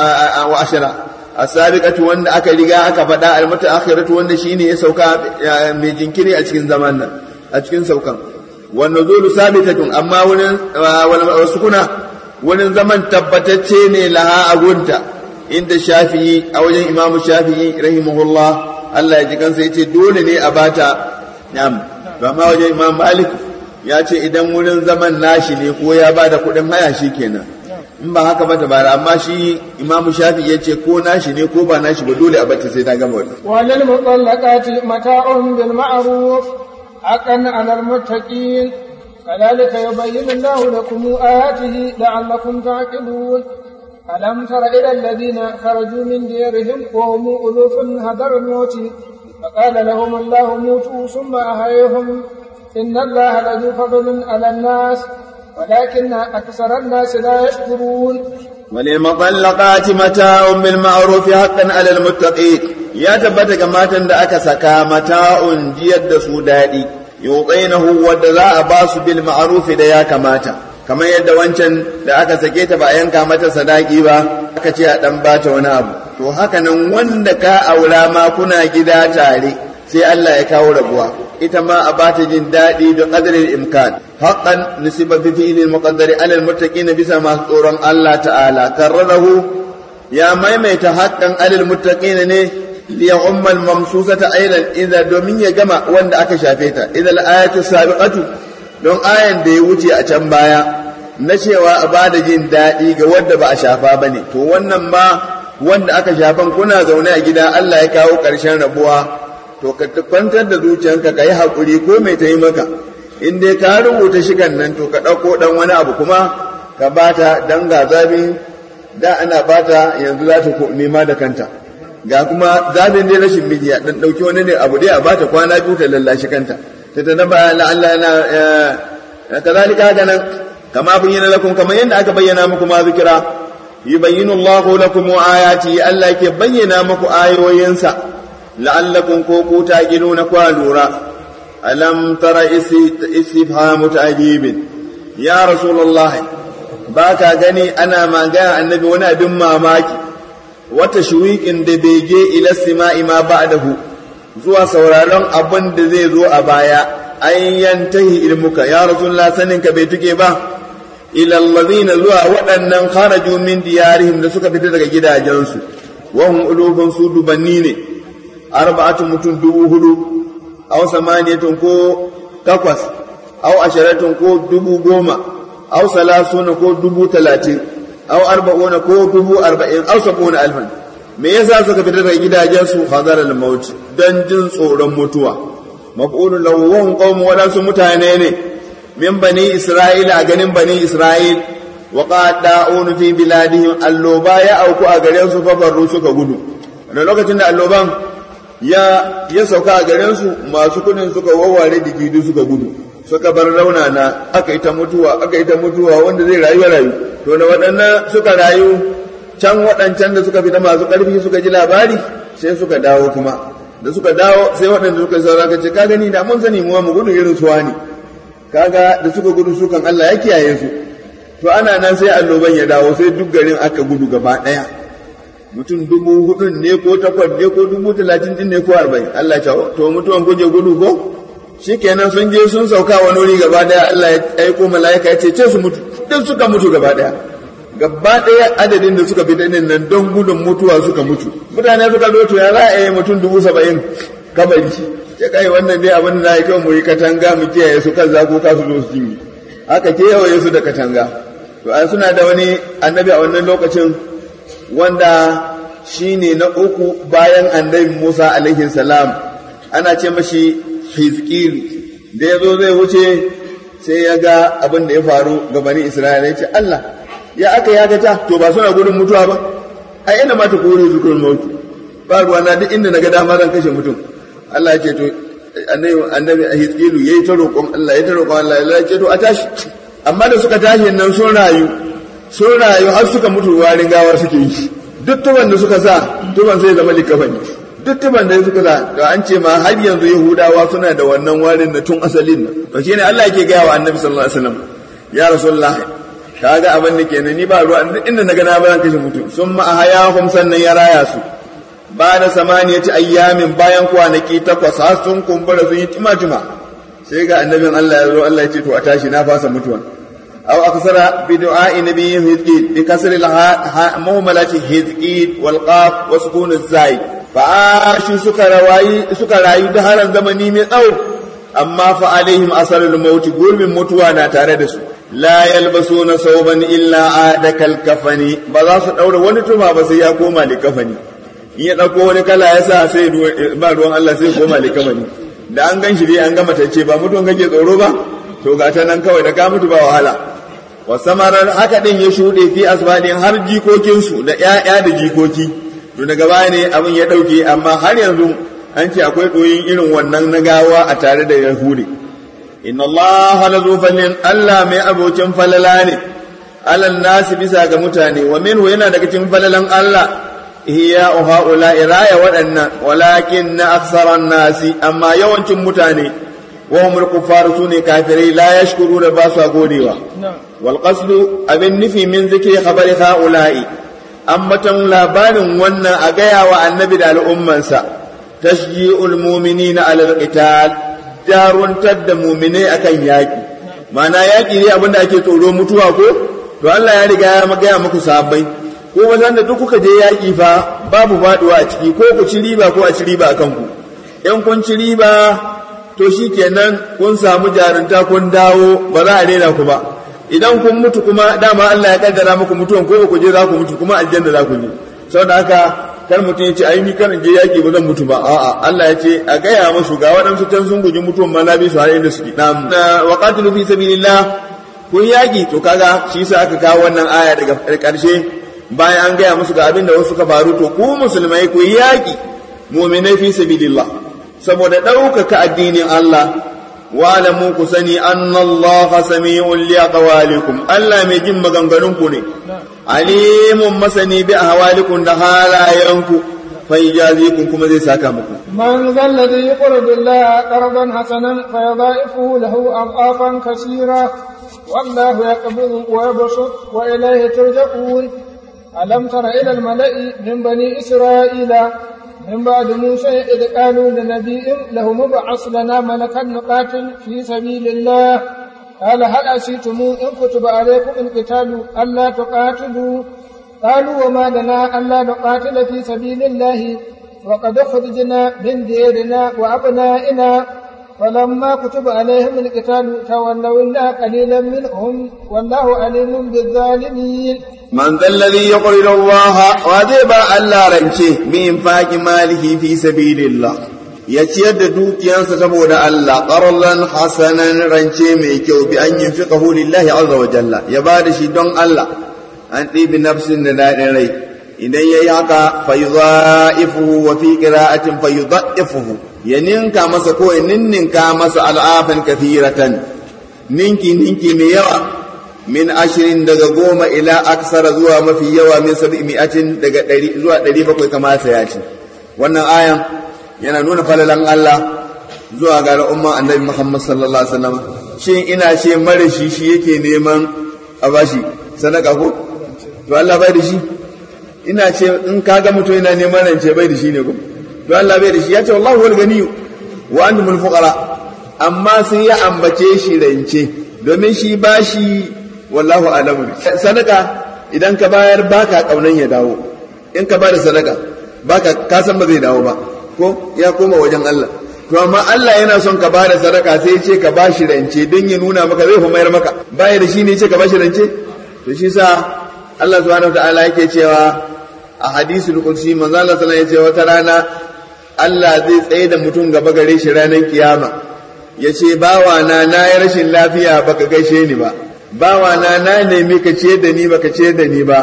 wa ashara as-sabiqatu wanda aka riga aka faɗa al-mutaakhiratu wanda shine ya sauka mai jinkiri a cikin zaman nan a cikin saukan wan nuzulu sabitatun amma wurin wasu kuna wurin zaman tabbatacce ne laha agunta inda shafi'i a wajen imamu shafi'i rahimahullah Allah ya ji kansa yace dole ne a bata na'am to amma wajen imam malik ya ce idan wurin zaman nashi ne ko ya bada kuɗin haya shi kenan in ba haka ba ta bara amma shi imamu shafi ya ce ko nashi ne ko ba nashi ba dole a bata sai ta gama wata walil mutallaqati mata'un bil ma'ruf haqqan 'alal muttaqin كذلك يبين الله لكم آياته لعلكم تعقلون ألم تر إلى الذين خرجوا من ديارهم وهم ألوف هدر الموت فقال لهم الله موتوا ثم أحييهم إن الله لذو فضل على الناس ولكن أكثر الناس لا يشكرون وللمطلقات متاع بالمعروف حقا على المتقين يا تبت كما تند أكا سكا متاع جيد سودادي يوطينه ودزاء باس بالمعروف ديا كماتا kamar yadda wancan da aka sake ta ba a yanka mata sadaki ba aka ce a dan bata wani abu to haka nan wanda ka aura ma kuna gida tare sai Allah ya kawo rabuwa ita ma a bata jin daɗi da qadrin imkan haqqan nusiba fi fi'lil muqaddari ala almuttaqin bisa masu tsoron Allah ta'ala karrarahu ya maimaita haqqan alal muttaqin ne liya ummal mamsusata aidan idza domin ya gama wanda aka shafe ta idza al-ayatu sabiqatu don ayan da ya wuce a can baya na cewa a bada jin daɗi ga wanda ba a shafa ba ne to wannan ma wanda aka shafan kuna zaune a gida Allah ya kawo ƙarshen rabuwa to ka kwantar da zuciyanka ka yi haƙuri ko mai ta yi maka in dai ka rubuta shigan nan to ka ɗauko ɗan wani abu kuma ka bata dan ga zabi da ana bata yanzu za ta nema da kanta ga kuma zabin dai rashin miji a ɗan ɗauki wani ne abu dai a bata kwana biyu ta lallashi kanta تتنبأ لعل أنا كذلك هكذا كما بين لكم كما ين أك بينا مكم ذكرا يبين الله لكم آياته ألا يبين مكم آي وينسى لعلكم كوكو تاجلون كوالورا ألم تر استفهام تعجيب يا رسول الله باكا غني أنا ما جاء النبي وانا دم ماكي وتشويق دبيجي إلى السماء ما بعده zuwa sauraron abin da zai zo a baya an yantahi ilmuka ya rasulullah saninka bai tuke ba ilallazina zuwa waɗannan kharaju min diyarihim da suka fita daga gidajensu wa hum ulufun su dubanni ne arba'atu mutum dubu hudu aw samaniyatun ko takwas aw asharatun ko dubu goma aw salasuna ko dubu talatin aw arba'una ko dubu arba'in aw sab'una alfan me yasa suka fita daga gidajensu hadar al-maut dan jin tsoron mutuwa maf'ulun lahu wa hum qaumun wadansu mutane ne min bani isra'ila a ganin bani isra'il wa qada'un fi biladihim alloba ya auku a garen su fa farru suka gudu da lokacin da alloban ya ya sauka a garen su masu kudin suka wawware digidu suka gudu suka bar raunana aka yi ta mutuwa aka yi ta mutuwa wanda zai rayu rayu to da waɗannan suka rayu can waɗancan da suka fita masu ƙarfi suka ji labari sai suka dawo kuma da suka dawo sai waɗanda suka saura ka ce ka gani da mun sani mu mu gudu irin suwa ne kaga da suka gudu su kan Allah ya kiyaye su to ana nan sai annoban ya dawo sai duk garin aka gudu gaba ɗaya mutum dubu hudun ne ko takwas ne ko dubu talatin din ne ko arba'in Allah ya to mutuwan kuje gudu ko shikenan sun je sun sauka wani wuri gaba ɗaya Allah ya aiko mala'ika ya ce ce su mutu duk suka mutu gaba ɗaya gaba ɗaya adadin da suka fita nan nan don gudun mutuwa suka mutu mutane suka zo to ya za a yi mutum dubu saba'in kabari ya kai wannan dai abin da ya kyau mu yi katanga mu kiyaye su kan zago ka su zo su jinyi haka kewaye su da katanga to an suna da wani annabi a wannan lokacin wanda shine na uku bayan annabi Musa alaihi salam ana ce mashi Hizkilu da ya zo zai wuce sai ya ga abin da ya faru ga bani Isra'ila ya ce Allah ya aka ya gata to ba suna gudun mutuwa ba a ina ma ta kore su kun mutu ba ruwa na duk inda naga dama zan kashe mutum Allah ya ce to annabi annabi Ahizkilu yayi ta roƙon Allah ya ta roƙon Allah ya ce to a tashi amma da suka tashi nan sun rayu sun rayu har suka mutu warin gawar suke yi duk tuban da suka sa tuban sai zama likafani duk tuban da suka za to an ce ma har yanzu yahudawa suna da wannan warin na tun asalin nan to shine Allah yake gaya wa annabi sallallahu alaihi wasallam ya rasulullah kaga abin da kenan ni ba ruwa inda na ga na bayan kashe mutum sun ma ahayahum sannan ya raya su ba da samaniyati ayyamin bayan kwanaki takwas har sun kumbura sun yi tima-tima sai ga annabin Allah ya zo Allah ya ce to a tashi na fasa mutuwa aw aksara bi du'a'i nabiyyin hizqid bi kasri al muhammalati hizqid wal qaf wa sukun az-zai fa ashu suka rawayi suka rayu da haran zamani mai tsawo amma fa alaihim asarul maut gurbin mutuwa na tare da su la yalbasuna sauban illa adakal kafani ba za su daura wani tuma ba sai ya koma likafani in ya ɗauko wani kala ya sa sai ba ruwan Allah sai koma likamani da an gan shi dai an gama tacce ba mutuwan kake tsoro ba to ga ta nan kawai da ka mutu ba wahala wa samarar haka din ya shuɗe fi asbadin har jikokinsu da ƴaƴa da jikoki to daga baya ne abin ya ɗauke amma har yanzu an ce akwai ɗoyin irin wannan na gawa a tare da yahudi inna allaha la zufallin Allah mai abokin falala ne alal nasi bisa ga mutane wa minhu yana daga cikin falalan Allah ihya haula iraya waɗannan walakin na aksaran nasi amma yawancin mutane wa humul kuffar sune kafirai la yashkuru da ba su godewa wal qasdu abin nufi min zikri khabari haula'i ammatan labarin wannan a gaya wa annabi da al'ummansa tashji'ul mu'minina ala al-qital jaruntar da mu'minai akan yaki ma'ana yaki ne abinda ake tsoro mutuwa ko to Allah ya riga ya gaya muku sahabbai ko wajen da duk kuka je yaƙi fa babu faɗuwa a ciki ko ku ci riba ko a ci riba a kanku in kun ci riba to shi kenan kun samu jarunta kun dawo ba za a rena ku ba idan kun mutu kuma dama Allah ya kaddara muku mutuwan ko ku je za ku mutu kuma aljanna za ku je saboda haka kar mutum ya ce ai ni kan je yaƙi ba zan mutu ba a'a Allah ya ce a gaya musu ga waɗansu can sun guji mutuwan ma na bi su har inda suke na wa qatilu fi sabilillah kun yaƙi to kaga shi yasa aka kawo wannan aya daga ƙarshe bayan an gaya musu ga abin da wasu ka faru to ku musulmai ku yi yaƙi muminai fi sabilillah saboda ɗaukaka addinin Allah wa alamu ku sani anna Allah sami'un li aqwalikum Allah mai jin maganganun ku ne alimun masani bi ahwalikum da halayenku fa yajazikum kuma zai saka muku من ذا الذي يقرض الله قرضا حسنا فيضاعفه له أضعافا كثيرة والله يقبض ويبسط وإليه ترجعون ألم تر إلى الملأ من بني إسرائيل من بعد موسى إذ قالوا لنبي له مبعث لنا ملكا نقاتل في سبيل الله قال هل أسيتم إن كتب عليكم القتال ألا تقاتلوا قالوا وما لنا ألا نقاتل في سبيل الله وقد خرجنا من ديرنا وأبنائنا فلما كتب عليهم القتال تولوا إلا قليلا منهم والله عليم بالظالمين من ذا الذي يقرض الله وذيب ألا رنشه بإنفاق ماله في سبيل الله ya ciyar da dukiyansa saboda Allah qarlan hasanan rance mai kyau bi an yunfiqahu lillahi azza wa jalla ya ba da shi don Allah an ɗibi nafsin da daɗin rai idan yayi haka fa yudha'ifuhu wa fi qira'atin fa yudha'ifuhu ya ninka masa ko ya ninninka masa al'afan kathiratan ninki ninki mai yawa min ashirin daga goma ila aksara zuwa mafi yawa min sabi mi'atin daga ɗari zuwa ɗari bakwai kamata ya ce wannan ayan yana nuna falalan Allah zuwa ga al'umma annabi Muhammad sallallahu alaihi wasallam shin ina ce mara shi shi yake neman a bashi sadaka ko to Allah bai da shi ina ce in kaga mutum yana neman rance bai da shi ne ko to Allah bai da shi ya ce wallahu wal ganiyyu wa antumul fuqara amma sai ya ambace shi rance domin shi bashi wallahu alamu sadaka idan ka bayar baka kaunan ya dawo in ka bada sadaka baka ka san ba zai dawo ba ko ya koma wajen Allah to amma Allah yana son ka bada sadaka sai ce ka bashi rance don ya nuna maka zai mayar maka baya da shi ne ce ka bashi rance to shi sa Allah subhanahu wataala yake cewa a hadisul qudsi manzo Allah sallallahu alaihi wasallam wata rana Allah zai tsaye da mutum gaba gare shi ranar kiyama ya ce bawa na na yi rashin lafiya baka gaishe ni ba bawa na na nemi ka ce da ni baka ce da ni ba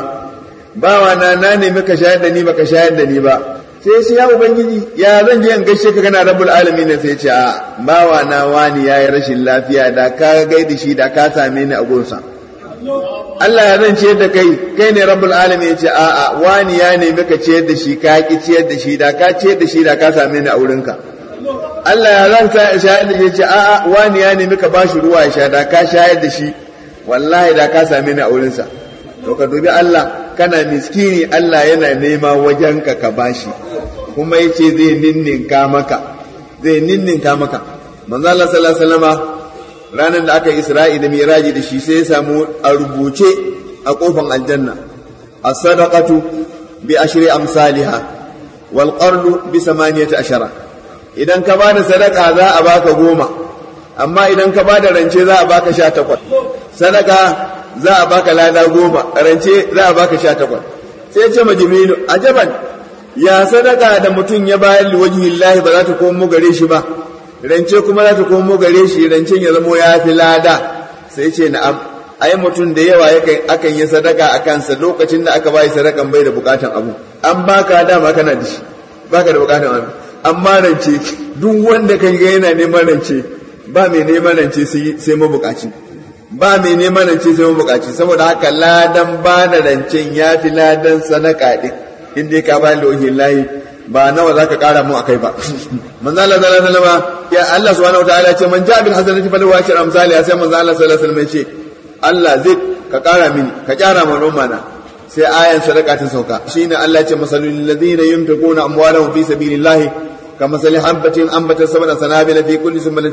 bawa na na nemi ka shayar da ni baka shayar da ni ba sai sai ya ubangiji ya zan je in gaishe ka kana rabbul alamin sai ce a bawa na wani yayi rashin lafiya da ka gaida shi da ka same ni a gonsa Allah ya zan ciyar da kai kai ne rabbul alamin ya ce a'a wani ya nemi ka ciyar da shi ka ki ciyar da shi da ka ciyar da shi da ka same ni a wurinka Allah ya zan sa shayar da shi ya ce a'a wani ya nemi ka bashi ruwa ya sha da ka shayar da shi wallahi da ka same ni a wurinsa to ka dubi Allah kana miskini Allah yana nema wajenka ka bashi kuma yace zai ninninka maka zai ninninka maka manzo Allah sallallahu alaihi wasallama ranar da aka Isra'i da Miraji da shi sai ya samu a rubuce a kofan aljanna as-sadaqatu bi ashri amsalha wal qardu bi samaniyati ashara idan ka bada sadaka za a baka goma amma idan ka bada rance za a baka sha takwas sadaka za a baka lada goma rance za a baka sha takwas sai ya ce ma jibrilu ajaban ya sadaka da mutum ya bayar liwajhillahi ba za ta komo gare shi ba rance kuma za ta komo gare shi rancen ya zamo ya fi lada sai ce na'am ai mutum da yawa akan yi sadaka a kansa lokacin da aka bayi sadakan bai da bukatan abu an baka dama kana da shi baka da bukatan abu amma rance duk wanda kan ga yana neman rance ba mai neman rance sai mabukaci ba mai neman rance sai mabukaci saboda haka ladan ba da rancen ya fi ladan sadaka din inda ka ba da layi ba nawa zaka kara mu akai ba manzo Allah sallallahu alaihi wasallam ya Allah subhanahu wataala ce man ja'a bil hasanati falahu ashru amsalha sai manzo Allah sallallahu alaihi wasallam ya ce Allah zai ka kara mini ka kyara ma noma na sai ayan sadaka ta sauka shine Allah ya ce masalul ladina yunfiquna amwalahum fi sabilillahi كمثل حبة أنبت سبع سنابل في كل سنبلة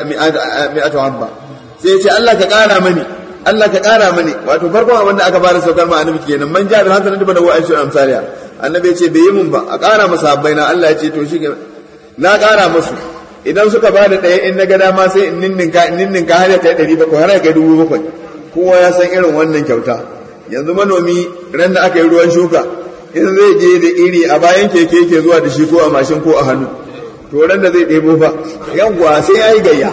مئة حبة sai ya ce Allah ka ƙara mani Allah ka ƙara mani wato farkon abin da aka fara saukar ma annabi kenan man ja bil hasanati bada wa aishu amsaliya annabi ya ce bai yi mun ba a ƙara masa habbai na Allah ya ce to shi na ƙara musu idan suka ba da ɗaya in na ga dama sai in ninninka in ninninka har ya kai ɗari bakwai har ya kai dubu bakwai kowa ya san irin wannan kyauta yanzu manomi ran da aka yi ruwan shuka in zai je da iri a bayan keke ke zuwa da shi ko a mashin ko a hannu to ran da zai ɗebo fa yawwa sai ya yi gayya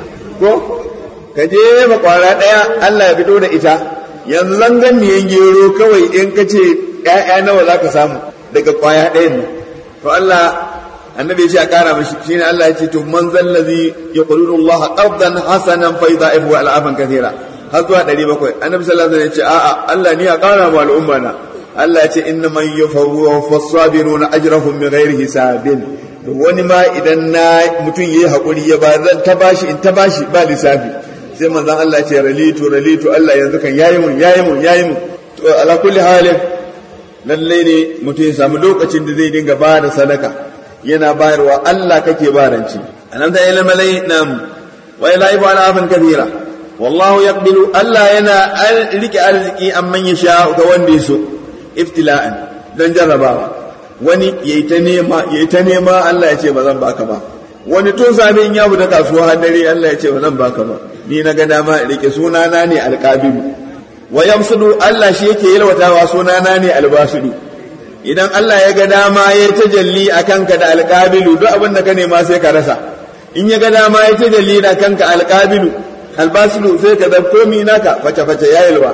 ko ka je ma kwara ɗaya Allah ya fito da ita yanzu zangan miyan gero kawai in ka ce ‘ya'ya nawa za ka samu daga kwaya ɗayan ne to Allah annabi ya ce a ƙara mashi shi ne Allah ya ce to man zallazi ya ƙudurin Allah ƙardan hasanan fa idza ibu al'afan kathira har zuwa ɗari bakwai annabi sallallahu alaihi wasallam ya ce a'a Allah ni a ƙara ma al'umma na Allah ya ce inna man yufawwa fasabiruna ajrahum min ghairi hisabin wani ma idan na mutum yayi hakuri ya ba zan ta bashi in ta bashi ba lissafi sai manzon Allah ya ce ralitu ralitu Allah yanzu kan yayi mun yayi mun yayi mun to ala kulli halin lalle ne mutum ya samu lokacin da zai dinga ba da sadaka yana bayarwa Allah kake baranci anan da ilal malai nam wa ila ibu ala afan kabira wallahu yaqbilu Allah yana rike arziki amman ya sha ga wanda ya so ibtila'an don jarrabawa wani yayi ta nema yayi ta nema Allah ya ce ba zan baka ba wani tun safe in ya fita kasuwa har dare Allah ya ce ba zan baka ba ni na ga dama in rike sunana ne alqabilu wa yamsudu Allah shi yake yalwatawa sunana ne albasudu idan Allah ya ga dama ya tajalli akan ka da alqabilu duk abin da ka nema sai ka rasa in ya ga dama ya tajalli da kanka alqabilu albasudu sai ka zab komi naka face face ya yalwa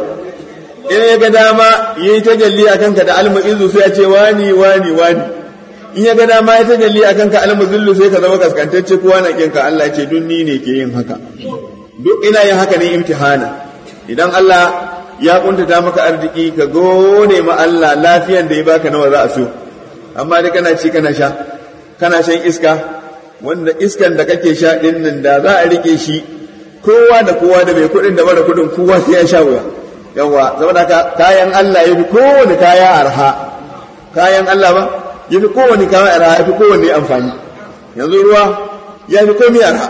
in ya ga dama ya yi tajalli a kanka da almu'izu sai ya ce wani wani wani in ya ga dama ya tajalli a kanka almuzillu sai ka zama kaskantacce kowa na kinka Allah ya ce duk ni ne ke yin haka duk ina yin haka ne imtihana idan Allah ya kuntata maka arziki ka gode ma Allah lafiyan da ya baka nawa za a so amma dai kana ci kana sha kana shan iska wanda iskan da kake sha din nan da za a rike shi kowa da kowa da mai kuɗin da mara kuɗin kowa sai ya sha wuya yawa saboda haka kayan Allah ya fi kowane kaya arha kayan Allah ba ya fi kowane kaya arha ya fi kowane amfani yanzu ruwa ya fi komai arha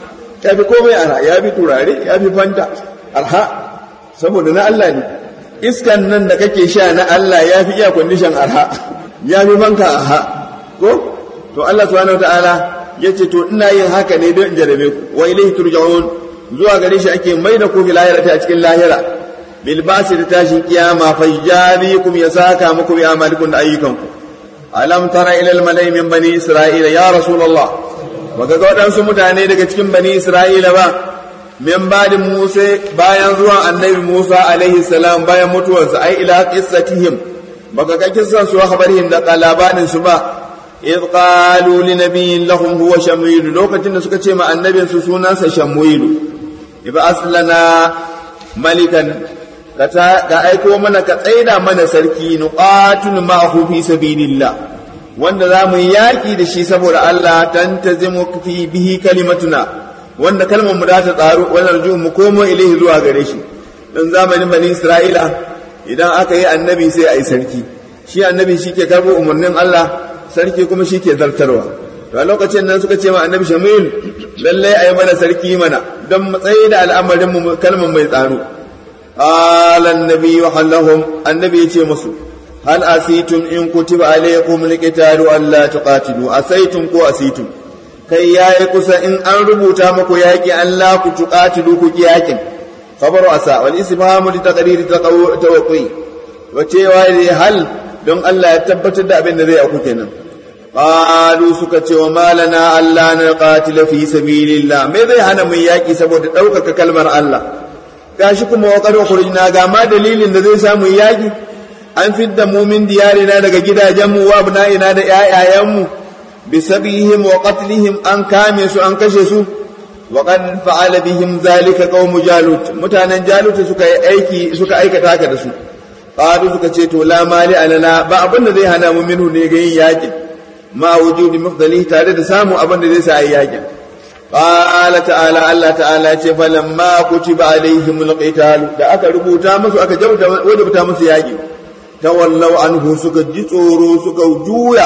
ya fi komai arha ya fi turare ya fi fanta arha saboda na Allah ne iskan nan da kake sha na Allah ya fi iya kwandishan arha ya fi banka arha ko to Allah subhanahu wataala ya ce to ina yin haka ne don in jarabe ku wa ilaihi turja'un zuwa gare shi ake mai da ku fi lahira a cikin lahira bilbasi da tashin kiyama fa yajabikum ya saka muku bi amalikum da ayyukanku alam tara ila almalai min bani isra'ila ya rasulullah baka ga wadansu mutane daga cikin bani isra'ila ba min badin musa bayan zuwan annabi musa alaihi salam bayan mutuwarsa ai ila qissatihim baka ga kissan su habarihim da labarin su ba idh qalu li nabiyyin lahum huwa shamuil lokacin da suka ce ma annabin su sunansa shamuil iba aslana malikan ka ta ka aiko mana ka tsaida mana sarki nuqatul ma'hu fi sabilillah wanda za mu yi yaƙi da shi saboda Allah tantazimu fi bihi kalimatuna wanda kalmar mu za ta tsaro wannan rujun mu komo ilaihi zuwa gare shi dan zamanin bani Isra'ila idan aka yi annabi sai a yi sarki shi annabi shi ke karɓo umarnin Allah sarki kuma shi ke zartarwa to a lokacin nan suka ce ma annabi shamil lallai a yi mana sarki mana don matsayi da al'amarin mu kalmar mai tsaro qala annabi wa hallahum annabi ya ce musu hal asitum in kutiba alaykum alqitalu alla tuqatilu asaitum ko asitum kai yayi kusa in an rubuta muku yaki Allah ku tuqatilu ku ki yakin khabaru asa wal istifhamu li taqriri tawqi wa cewa hal don Allah ya tabbatar da abin da zai auku kenan qalu suka ce wa malana Allah na qatila fi sabilillah me zai hana mun yaki saboda ɗaukaka kalmar Allah gashi kuma wa qad khurujna ga ma dalilin da zai samu yaki an fidda mu min diyarina daga gidajenmu wa abna'ina da ƴaƴayenmu bi sabihim wa qatlihim an kame su an kashe su wa qad fa'ala bihim zalika qaum jalut mutanen jalut suka yi aiki suka aikata haka da su qalu suka ce to la mali alana ba abin da zai hana mu minhu ne ga yin yakin ma wujudi mafdali tare da samu abin da zai sa ayi yakin qala ta'ala Allah ta'ala ce falamma kutiba alaihimul qital da aka rubuta musu aka wajabta musu yaki tawallaw anhu suka ji tsoro suka juya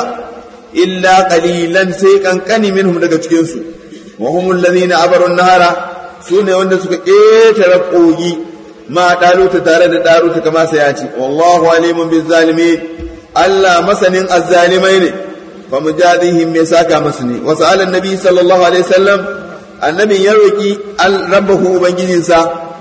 illa qalilan sai kankani minhum daga cikin su wa humul ladina abaru nahara sune wanda suka ketare kogi ma daluta tare da daluta kama sai ya ce wallahu alimun bizzalimin Allah masanin azzalimai ne fa mujadihim me saka masu ne wa sa'ala annabi sallallahu alaihi wasallam annabi ya roki rabbahu ubangijinsa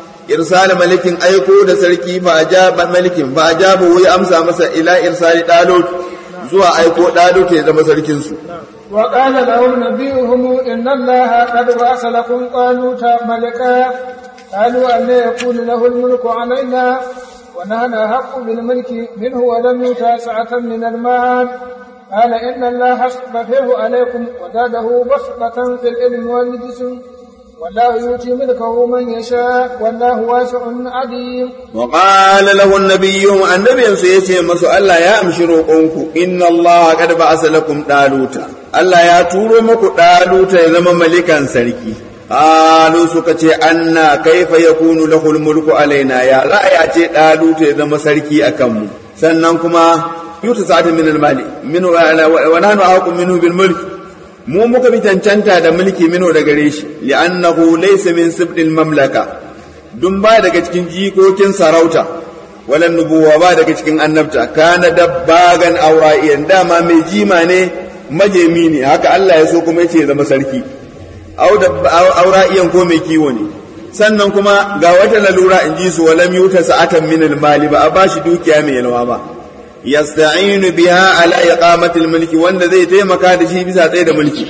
irsal malikin aiko da sarki fa ajaba malikin fa ajabu ya amsa masa ila irsali dalut zuwa aiko dalut ya zama sarkin su وقال لهم نبيهم إن الله قد بعث لكم طالوت ملكا قالوا أن يكون له الملك علينا ونحن أحق بالملك منه ولم يؤت سعة من المال قال إن الله اصطفيه عليكم وزاده بسطة في العلم والجسم والله يؤتي ملكه من يشاء والله واسع عليم وقال له النبي النبي سيتي مسو الله يا امشي روقونكو ان الله قد بعث لكم طالوت الله يا تورو مكو طالوت ya zama malikan sarki qalu suka ce anna kaifa yakunu lahu almulku alaina ya ra'aya ce dalut ya zama sarki akan mu sannan kuma yuta sa'ata min almali min wa nahnu aqu minhu bil mulk mu muka bi cancanta da mulki mino da gare shi li'annahu laysa min sibdil mamlaka dun ba daga cikin jikokin sarauta walan nubuwa ba daga cikin annabta kana dabbagan aura'iyan dama mai jima ne majemi ne haka Allah ya so kuma yace ya zama sarki aura'iyan ko mai kiwo ne sannan kuma ga wata lalura in ji su walam yuta sa'atan min mali ba a bashi dukiya mai yalwa ba yasta'inu biha ala iqamati al-mulki wanda zai taimaka da shi bisa tsaye da mulki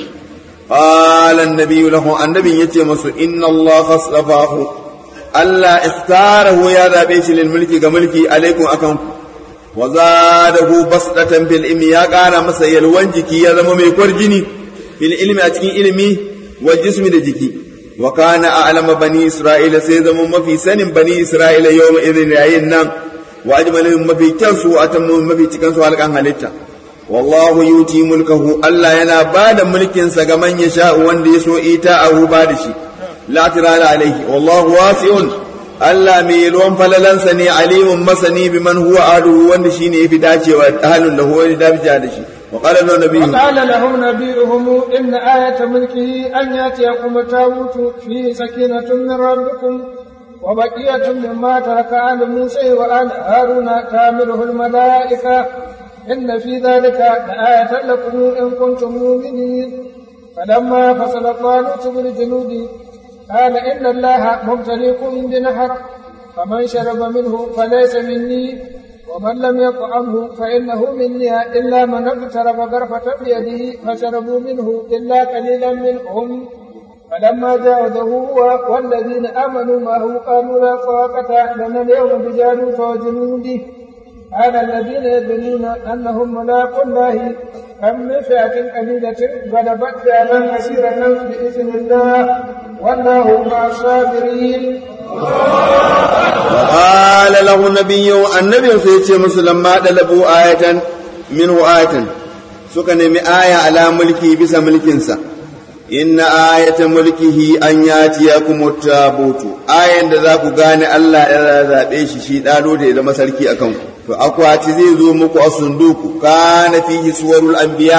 qala an-nabi lahu annabin yace masu inna Allah astafahu Allah ikhtarahu ya zabe shi lil mulki ga mulki alaikum akan wa zadahu basdatan fil ilmi ya kara masa yalwan jiki ya zama mai kwarjini fil ilmi a cikin ilimi wa jismi da jiki wa kana a'lama bani isra'ila sai zama mafi sanin bani isra'ila yawma idhin yayin nan wa ajmalin mafi kyansu a tammu mafi cikansu halkan halitta wallahu yuti mulkahu Allah yana ba da mulkinsa ga man yasha wanda ya so ita a ba da shi la tirala alaihi wallahu wasi'un Allah mai yalwan falalansa ne alimun masani bi man huwa aduhu wanda shine yafi dacewa halin da huwa da da shi وقال له نبيهم وقال لهم نبيهم إن آية ملكه أن يأتيكم التابوت فيه سكينة من ربكم وبقية مما ترك آل موسى وآل هارون كامله الملائكة إن في ذلك لآية لكم إن كنتم مؤمنين فلما فصل طالوت بالجنود قال إن الله مبتليكم بنهر فمن شرب منه فليس مني ومن لم يطعمه فإنه مني إلا من اقترب غرفة بيده فشربوا منه إلا قليلا منهم فلما جاوزه هو والذين آمنوا معه قالوا لا طاقة لنا اليوم بجالوت وجنوده على الذين يظنون أنهم ملاقوا الله كم من فئة قليلة غلبت فئة كثيرة بإذن الله والله مع الصابرين qala lahu nabiyyu annabiyyu sai ce musu lamma dalabu ayatan minhu ayatan suka nemi aya ala mulki bisa mulkinsa inna ayatan mulkihi an yatiyakum tabutu ayan da za ku gane Allah ya zabe shi shi dalo da ya zama sarki akan ku to akwati zai zo muku a sunduku kana fihi suwarul anbiya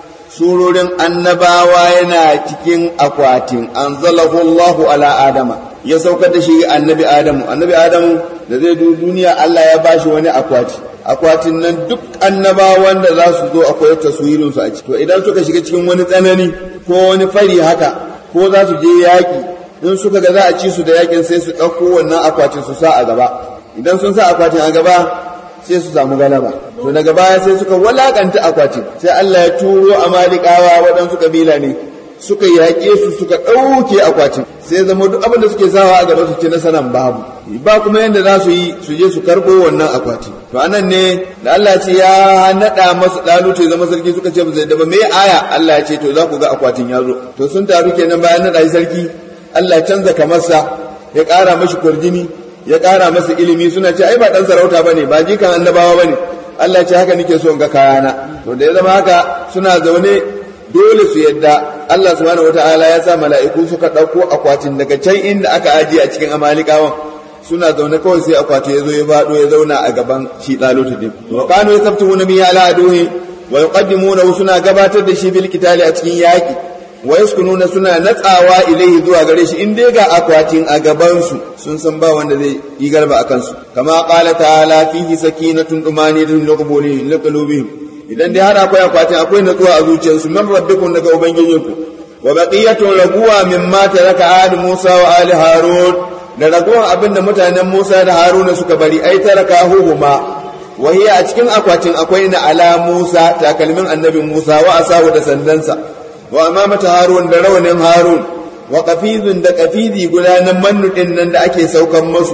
surorin annabawa yana cikin akwatin anzalahu Allahu ala adama ya saukar da shi annabi adamu annabi adamu da zai duniya Allah ya bashi wani akwati akwatin nan duk annabawan da za su zo akwai taswirin su a ciki to idan suka shiga cikin wani tsanani ko wani fari haka ko za su je yaƙi in suka ga za a ci su da yaƙin sai su ɗauko wannan akwatin su sa a gaba idan sun sa akwatin a gaba sai su samu galaba to daga baya sai suka walakanta akwatin sai Allah ya turo amalikawa waɗansu kabila ne suka yaƙe su suka ɗauke akwatin sai zama duk abin da suke sawa a gaba su ci nasaran babu ba kuma yadda za su yi su je su karɓo wannan akwati to anan ne da Allah ce ya naɗa masu ɗalu ya zama sarki suka ce ba zai daba me aya Allah ya ce to za ku ga akwatin ya zo to sun taru kenan bayan naɗa shi sarki Allah ya canza kamarsa ya ƙara mashi kurjini ya ƙara masa ilimi suna ce ai ba ɗan sarauta bane ba jikan annabawa bane Allah ce haka nake so in ga kayana to da ya zama haka suna zaune dole su yadda Allah subhanahu wataala ya sa mala'iku suka ɗauko akwatin daga can inda aka ajiye a cikin amalikawan suna zaune kawai sai akwati ya zo ya faɗo ya zauna a gaban shi ɗalutu din wa kanu yasabtuhuna min ala aduhi wa yuqaddimuna suna gabatar da shi bil kitali a cikin yaki wa yaskununa suna natsawa ilaihi zuwa gare shi in dai ga akwatin a gaban su sun san ba wanda zai yi garba a kansu kama qala ta'ala fihi sakinatun dumaniyatun liqulubihim idan dai har akwai akwatin akwai natsuwa a zuciyarsu man rabbikum daga ubangijinku wa baqiyatun raguwa mimma taraka ali Musa wa ali Harun da raguwan abin da mutanen Musa da Haruna suka bari ai taraka huhuma wa hiya a cikin akwatin akwai na ala Musa takalmin annabi Musa wa asahu da sandansa wa amamata Harun da rawanin Harun wa qafizun da qafizi gudanan mannu din nan da ake saukan musu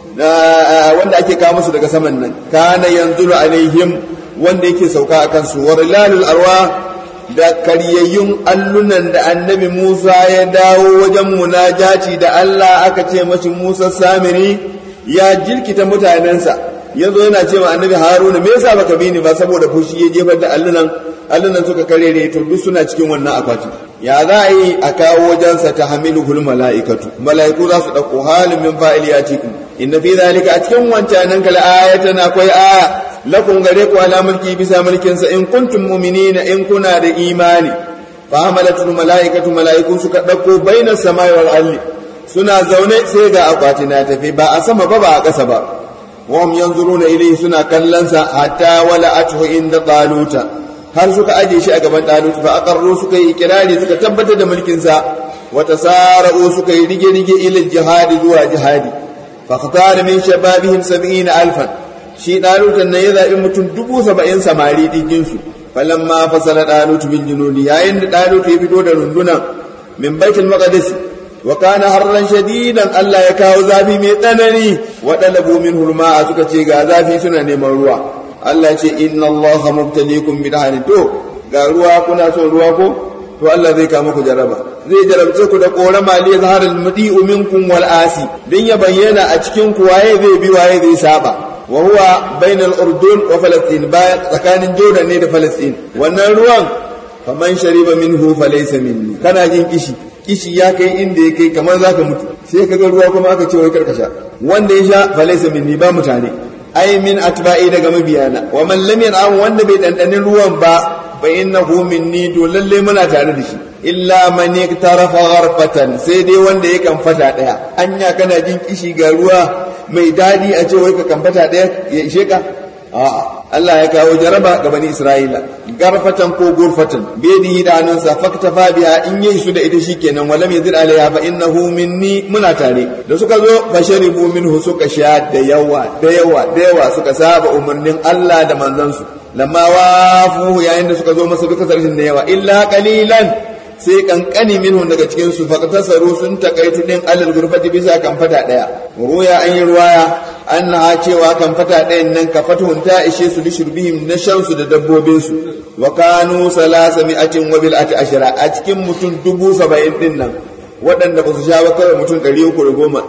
wanda ake kawo musu daga saman nan kana yanzulu alaihim wanda yake sauka a kansu wa rilalul arwa da karyayyun allunan da annabi Musa ya dawo wajen munajati da Allah aka ce mashi Musa Samiri ya jirkita mutanensa ya zo yana cewa annabi Haruna me yasa baka bi ni ba saboda fushi ya jefar da allunan allunan suka karere to duk suna cikin wannan akwati ya za a yi a kawo wajensa ta hamiluhul mala'ikatu mala'iku za su ɗauko halin min fa'il ya cikin inna fi zalika a cikin wancanan kala ayatan akwai aya lakum gare ku ala mulki bisa mulkin sa in kuntum mu'minina in kuna da imani fa hamalatul malaikatu malaiku suka dauko bainas samai wal ardi suna zaune sai ga akwati na tafi ba a sama ba ba a ƙasa ba wa hum yanzuruna ilayhi suna kallon sa hatta wala athu inda taluta har suka aje shi a gaban talut fa aqarru suka yi ikirari suka tabbatar da mulkin sa wa tasara'u suka yi rige rige ila jihadi zuwa jihadi fa khatara min shababihim 70 alfan shi ɗalutan nan ya zaɓi mutum dubu saba'in samari ɗinkinsu falan ma fasala ɗalutu bin junudi yayin da ɗalutu ya fito da rundunan min baitul maqdis wa kana harran shadidan Allah ya kawo zafi mai tsanani wa dalabu min hurma suka ce ga zafi suna neman ruwa Allah ya ce inna Allah mubtaliikum bi daharin to ga ruwa kuna son ruwa ko to Allah zai kama ku jaraba zai jarabce ku da korama li zahar al mudi'u minkum wal asi dan ya bayyana a cikin ku waye zai bi waye zai saba wa huwa bainal urdun wa falastin bayan tsakanin jordan ne da falastin wannan ruwan faman shariba minhu falaysa minni kana jin kishi kishi ya kai inda ya kai kamar zaka mutu sai kaga ruwa kuma aka ce wai karkasha wanda ya sha falaysa minni ba mutane ai min atba'i daga mabiyana wa man lam yan'am wanda bai dandanin ruwan ba fa innahu minni to lalle muna tare da shi illa man yaktarafa gharfatan sai dai wanda ya kan fata daya anya kana jin kishi ga ruwa mai dadi a ce wai ka kamfata daya ya ishe ka a'a Allah ya kawo jaraba ga bani Isra'ila garfatan ko gurfatan biyadihi da hannunsa faktafa biha in yi su da ita shikenan walam yazid alaiha fa innahu minni muna tare da suka zo fasharibu minhu suka sha da yawa da yawa da yawa suka saba umarnin Allah da manzansu lamma wafuhu yayin da suka zo masa duka sarfin da yawa illa qalilan sai kankani minhu daga cikin su faqtasaru sun takaitu din alal gurfati bisa kan fata daya ruya an yi ruwaya annaha cewa kan fata dayan nan ka fatuhun ta ishe su lishurbihim na shansu da dabbobin su wa kanu salasa mi'atin wa bil ati ashara a cikin mutum dubu saba'in din nan waɗanda ba su sha ba kawai mutum ɗari uku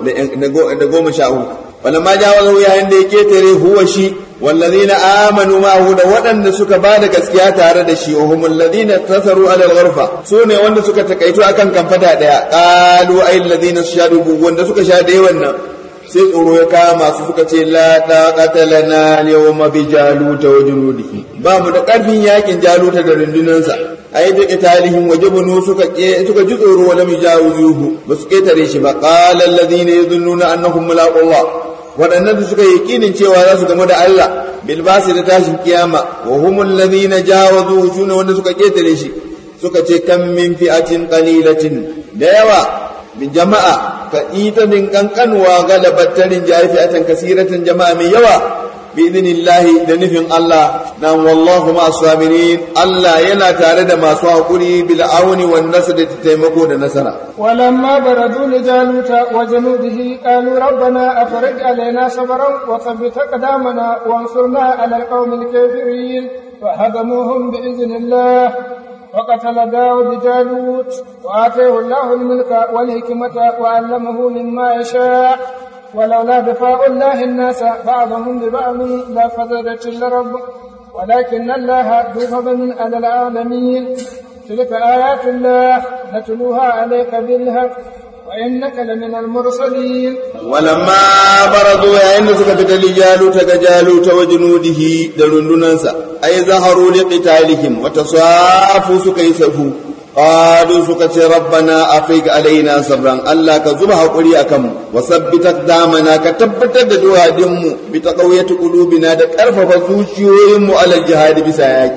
da goma sha uku wala ma ja wala yayin da ya ketare huwa shi wallazina amanu ma'ahu da waɗanda suka ba da gaskiya tare da shi wa humul ladina tasaru ala al-ghurfa su ne wanda suka takaito akan kamfata daya qalu ay alladhina shadu wanda suka sha dai wannan sai tsoro ya kama su suka ce la taqata lana al-yawma bi jaluta wa junudihi ba mu da karfin yakin jaluta da rundunansa ai da italihim wajibunu suka suka ji tsoro wala mujawizuhu ba su ketare shi ba qala alladhina yadhunnuna annahum mulaqullah waɗannan da suka yi yakinin cewa za su gamu da Allah bil basi da tashin kiyama wa humul ladhina jawazu shune wanda suka ketare shi suka ce kam min fi'atin qalilatin da yawa min jama'a ka ita din kankanwa galabat tarin jayi fi'atan kasiratan jama'a mai yawa بإذن الله دنفن الله نعم والله مع الصابرين الله ينا تارد ما سواقري بالعون والنصر تتيمكو دنسرا ولما بردوا لجالوت وجنوده قالوا ربنا أفرج علينا صبرا وثبت أقدامنا وانصرنا على القوم الكافرين فهزموهم بإذن الله وقتل داود جالوت وآتيه الله الملك والحكمة وعلمه مما يشاء ولولا دفاع الله الناس بعضهم ببعض لفسدت الأرض ولكن الله ذو فضل على العالمين تلك آيات الله نتلوها عليك بالحق وإنك لمن المرسلين ولما برزوا عند سكة لجالوت كجالوت وجنوده دلندنسا أي ظهروا لقتالهم وتصافوا سكيسفوا قالوا سكت ربنا أفيق علينا صبرا ألا كزبها قولي أكم وثبت أقدامنا كتبت دعاء دم بتقوية قلوبنا دكارف فزوشيهم على الجهاد بساياك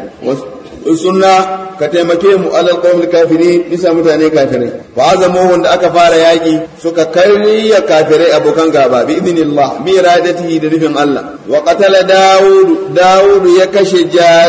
sunna ka taimake mu alal qawmil kafirin bisa mutane kafirai fa azamu wanda aka fara yaki suka karya kafirai abokan gaba bi idnillah bi iradatihi da nufin Allah wa qatala daud daud ya kashe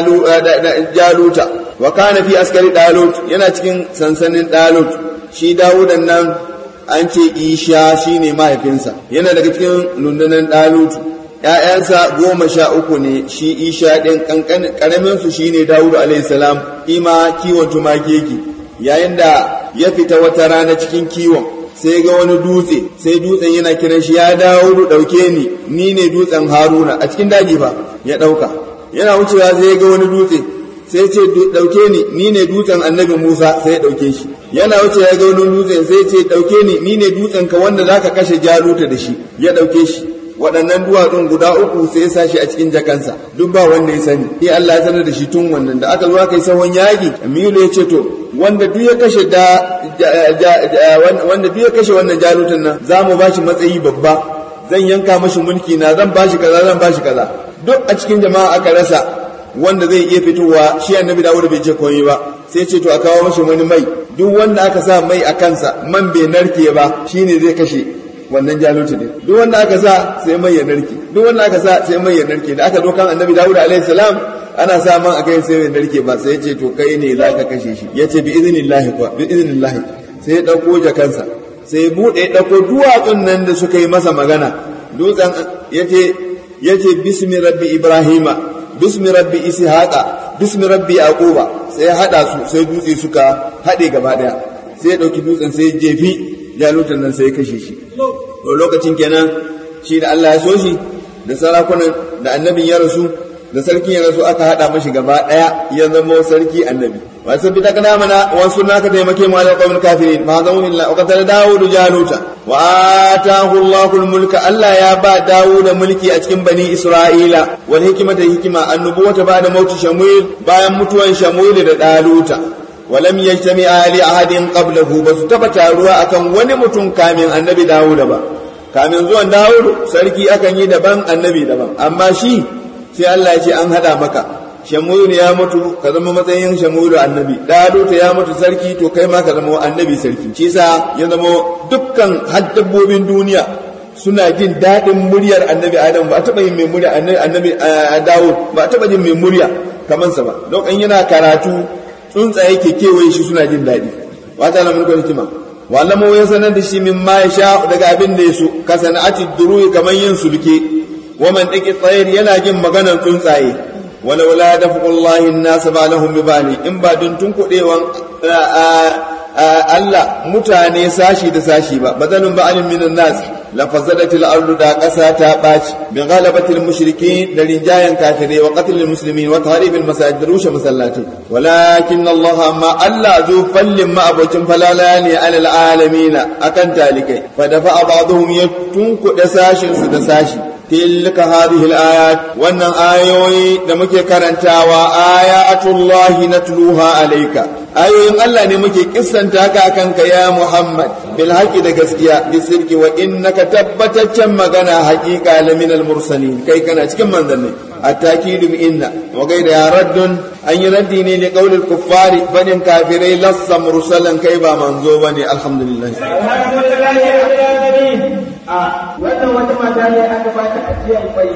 jaluta wa kana fi askari dalut yana cikin sansanin dalut shi dawudan nan an ce isha shine mahaifinsa yana daga cikin lundunan dalutu ‘ya'yansa goma sha uku ne shi isha ɗin ƙaraminsu shi ne dawudu alaihissalam ima kiwon tumaki yake yayin da ya fita wata rana cikin kiwon sai ga wani dutse sai dutsen yana kiran shi ya dawudu ɗauke ni ni ne dutsen haruna a cikin daji fa ya ɗauka yana wucewa sai ga wani dutse sai ce ɗauke ni ni ne dutsen annabi musa sai ya ɗauke shi yana wuce ya ga wani dutse sai ce ɗauke ni ni ne dutsen ka wanda zaka kashe jaluta da shi ya ɗauke shi waɗannan duwatsun guda uku sai ya sashi a cikin jakansa duk ba wanda ya sani sai Allah ya sanar da shi tun wannan da aka zo aka yi sahon yaƙi Amilu ya ce to wanda duk ya kashe da wanda duk ya kashe wannan jarutan nan za mu bashi matsayi babba zan yanka mashi mulki na zan bashi kaza zan bashi kaza duk a cikin jama'a aka rasa wanda zai iya fitowa shi annabi Dawud bai ce komai ba sai ce to a kawo mashi wani mai duk wanda aka sa mai a kansa man bai narke ba shine zai kashe wannan jalutu ne duk wanda aka sa sai mai ya narke duk wanda aka sa sai mai ya narke da aka dokan annabi dawud alaihi salam ana sa man a kai sai ya narke ba sai ya ce to kai ne za ka kashe shi ya ce bi iznillahi kuwa bi iznillahi sai ya dauko jakansa sai ya bude ya dauko duwatsun nan da suka yi masa magana dutsen ya ce ya ce bismi rabbi ibrahima bismi rabbi ishaqa bismi rabbi yaquba sai ya hada su sai dutse suka hade gaba daya sai ya dauki dutsen sai ya jefi jalutan nan sai ya kashe shi to lokacin kenan shi da Allah ya so shi da sarakunan da annabin ya rasu da sarkin ya rasu aka hada mashi gaba daya ya zama sarki annabi wa sabbi ta kana mana wa sunna ka taimake mu ala qawmil kafirin ma zamu illa wa qatala daud jaluta wa atahu allahul mulka Allah ya ba daud mulki a cikin bani isra'ila wal hikmata hikima annubuwata ba da mauti shamuil bayan mutuwan shamuil da daluta ولم يجتمع لأحد قبله بس تبتا ruwa akan wani mutum kamin annabi Dawud ba kamin zuwan Dawud sarki akan yi daban annabi daban amma shi sai Allah ya ce an hada maka Shamuil ya mutu ka zama matsayin Shamuil annabi Dawud ya mutu sarki to kai ma ka zama annabi sarki shi yasa ya zama dukkan haddabbobin duniya suna jin daɗin muryar annabi Adam ba a taɓa yin mai murya annabi Dawud ba a taɓa jin mai murya kamansa ba lokacin yana karatu tsuntsaye ke kewaye shi suna jin daɗi wata na mulkar hikima wallama ya sanar da shi min ma ya sha daga abin da ya so ka sana'ati duruyi kamar yin sulke wa man dake tsayir yana jin maganar tsuntsaye wala wala da fuqullahi an-nas ba'dahum bi bani in ba dun tun kudewan Allah mutane sashi da sashi ba badanun ba'alin minan nas la fasadatil ardu da ƙasa ta ɓaci bi ghalabatil mushrikin da rinjayen kafirai wa qatlil muslimin wa tahribil masajid rushe masallatai walakin Allah amma Allah zu fallin ma abocin falala ne alal alamin akan talikai fa dafa ba'dhum yatunku da sashin su da sashi tilka hadhihi al-ayat wannan ayoyi da muke karantawa ayatullahi natluha alayka ayoyin Allah ne muke kissanta ka akan ka ya Muhammad bil haqi da gaskiya bi sirki wa innaka tabbataccen magana haqiqa la min al mursalin kai kana cikin manzanni at-takidu bi inna wa gaida ya raddun an yi raddi ne li qawlil kuffari fadin kafirai lassa mursalan kai ba manzo bane alhamdulillah a wannan wata mata ne aka ba ta ajiyar kwai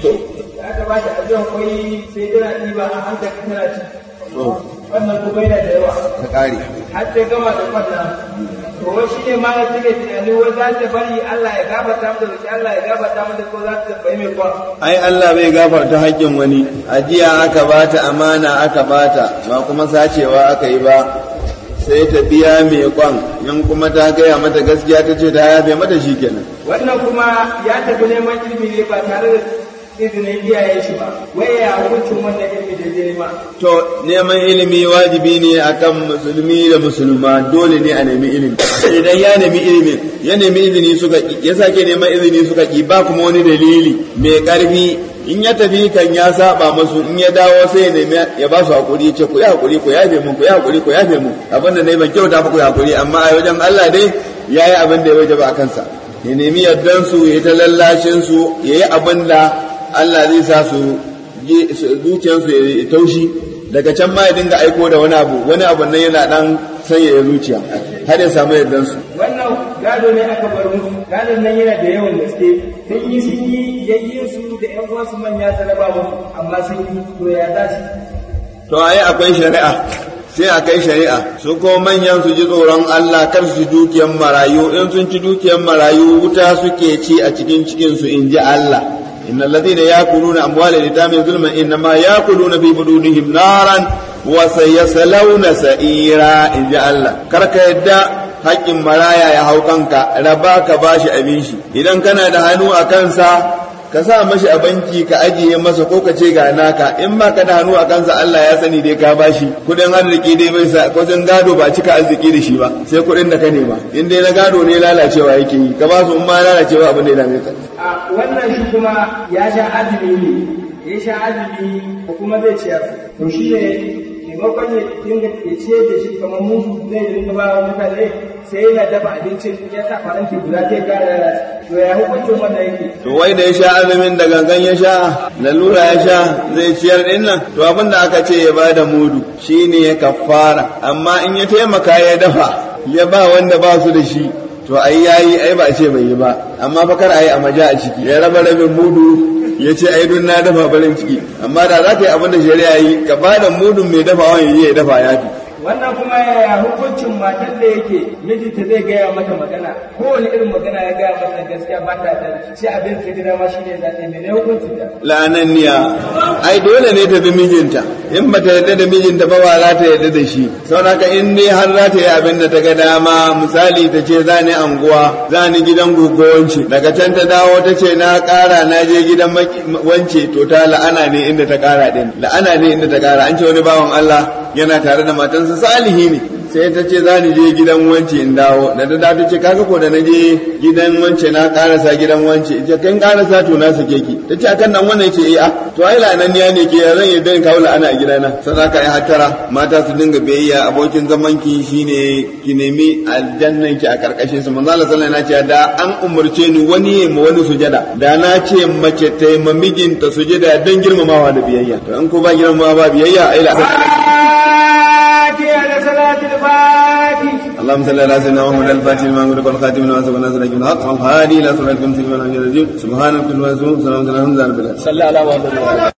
aka ba ta ajiyar kwai sai tana ɗiba a hankali tana ci wannan kuma yana da yawa ta kare har ta gama da kwanna to wai shi ne ma na take tunani wai za ta bari Allah ya gafarta mata roki Allah ya gafarta mata ko za ta bai mai kwan ai Allah bai gafarta haƙƙin wani ajiya aka bata amana aka bata ba kuma sacewa aka yi ba sai ta biya mai kwan in kuma ta gaya mata gaskiya ta ce ta yafe mata shi kenan wannan kuma ya tafi neman ilimi ne ba tare da izinin iyayen shi ba wai ya hukuncin wannan ilimi da zai nema to neman ilimi wajibi ne akan musulmi da musulma dole ne a nemi ilimi idan ya nemi ilimi ya nemi izini suka ki ya sake neman izini suka ki ba kuma wani dalili mai karfi in ya tafi kan ya saba masu in ya dawo sai ya nemi ya ba su hakuri ya ce ku yi hakuri ku yafe mun ku yi hakuri ku yafe mun abin da nayi ban kyauta ba ku yi hakuri amma a wajen Allah dai yayi abin da ya wajaba a kansa ya nemi yardan su ya ta lallashin su yayi abin da Allah zai sa su zuciyarsu ya taushi daga can ma ya dinga aiko da wani abu wani abu nan yana dan sanya zuciya har ya samu yardan su wannan gado ne aka bar musu gadon nan yana da yawan gaske sun yi sun yi yayyin su da ƴan uwansu manya saraba musu amma sun yi to ya tashi to ai akwai shari'a sai a kai shari'a su ko manyan su ji tsoron Allah kar su dukiyar marayu in sun ci dukiyar marayu wuta suke ci a cikin cikin su in ji Allah إن الذين يأكلون أموال اليتامى ظلما إنما يأكلون في بطونهم نارا وسيصلون سعيرا إن جاء الله كرك يدى haƙƙin maraya ya hau kanka raba ka bashi abin shi idan kana da hannu a kansa ka sa mashi a banki ka ajiye masa ko ka ce ga naka in ba ka da hannu a kansa Allah ya sani dai ka bashi kudin arziki dai bai sa kudin gado ba cika arziki da shi ba sai kudin da ka nema in dai na gado ne lalacewa yake yi ka ba su in ma lalacewa abin da ya dame ka a wannan shi kuma ya sha azumi ne ya sha azumi ko kuma zai ciyar to shi ne maimakon ya dinga ya ciyar da shi kamar musu zai dinga ba wa mutane sai yana dafa abincin ya sa faranti guda zai kara to ya hukuncin wannan yake to wai da ya sha azumin da gangan ya sha lalura ya sha zai ciyar din nan to abin da aka ce ya bada mudu shine ya kafara amma in ya taimaka ya dafa ya ba wanda ba su da shi to ai yayi ai ba a ce bai yi ba amma fa kar ayi a maja a ciki ya raba rabin mudu ya ce ai dun na dafa barin ciki amma da za ka yi abin da shari'a yi ka ba da mudun mai dafawa ya ya dafa ya fi wannan kuma yaya hukuncin matar da yake mijinta zai gaya mata magana kowane irin magana ya gaya mata gaskiya ba ta da shi abin da gida ma shine za ta yi ne hukuncin ta la'ananniya ai dole ne ta bi mijinta in ba ta yarda da mijinta ba ba za ta yarda da shi saboda in dai har za ta yi abin da ta ga dama misali ta ce za ni anguwa za ni gidan guguwanci daga can ta dawo ta ce na kara na je gidan wance to ta la'ana ne inda ta kara din la'ana ne inda ta kara an ce wani bawan Allah yana tare da matansa salihi ne sai ta ce za ni je gidan wance in dawo da ta da ta ce kaga ko da na je gidan wance na karasa gidan wance ita kan karasa to na sake ki ta ce akan nan wannan ce eh a to ai lananniya ne ke zan yi dan kawo la'ana a gidana sai aka yi hattara mata su dinga biyayya abokin zaman ki shine ki nemi aljannan ki a karkashin su manzo Allah sallallahu alaihi wasallam da an umurce ni wani ya ma wani sujada da na ce mace ta yi mijinta sujada dan girmamawa da biyayya to in ko ba girmamawa ba biyayya ai la'ana على صلاة الفاتح اللهم صل على سيدنا محمد الفاتح لما أمرك والخاتم لما سبق الناس لك بالحق والهادي إلى صراط المستقيم سبحان ربك رب العزة عما يصفون وسلام على المرسلين والحمد لله رب العالمين صلى على محمد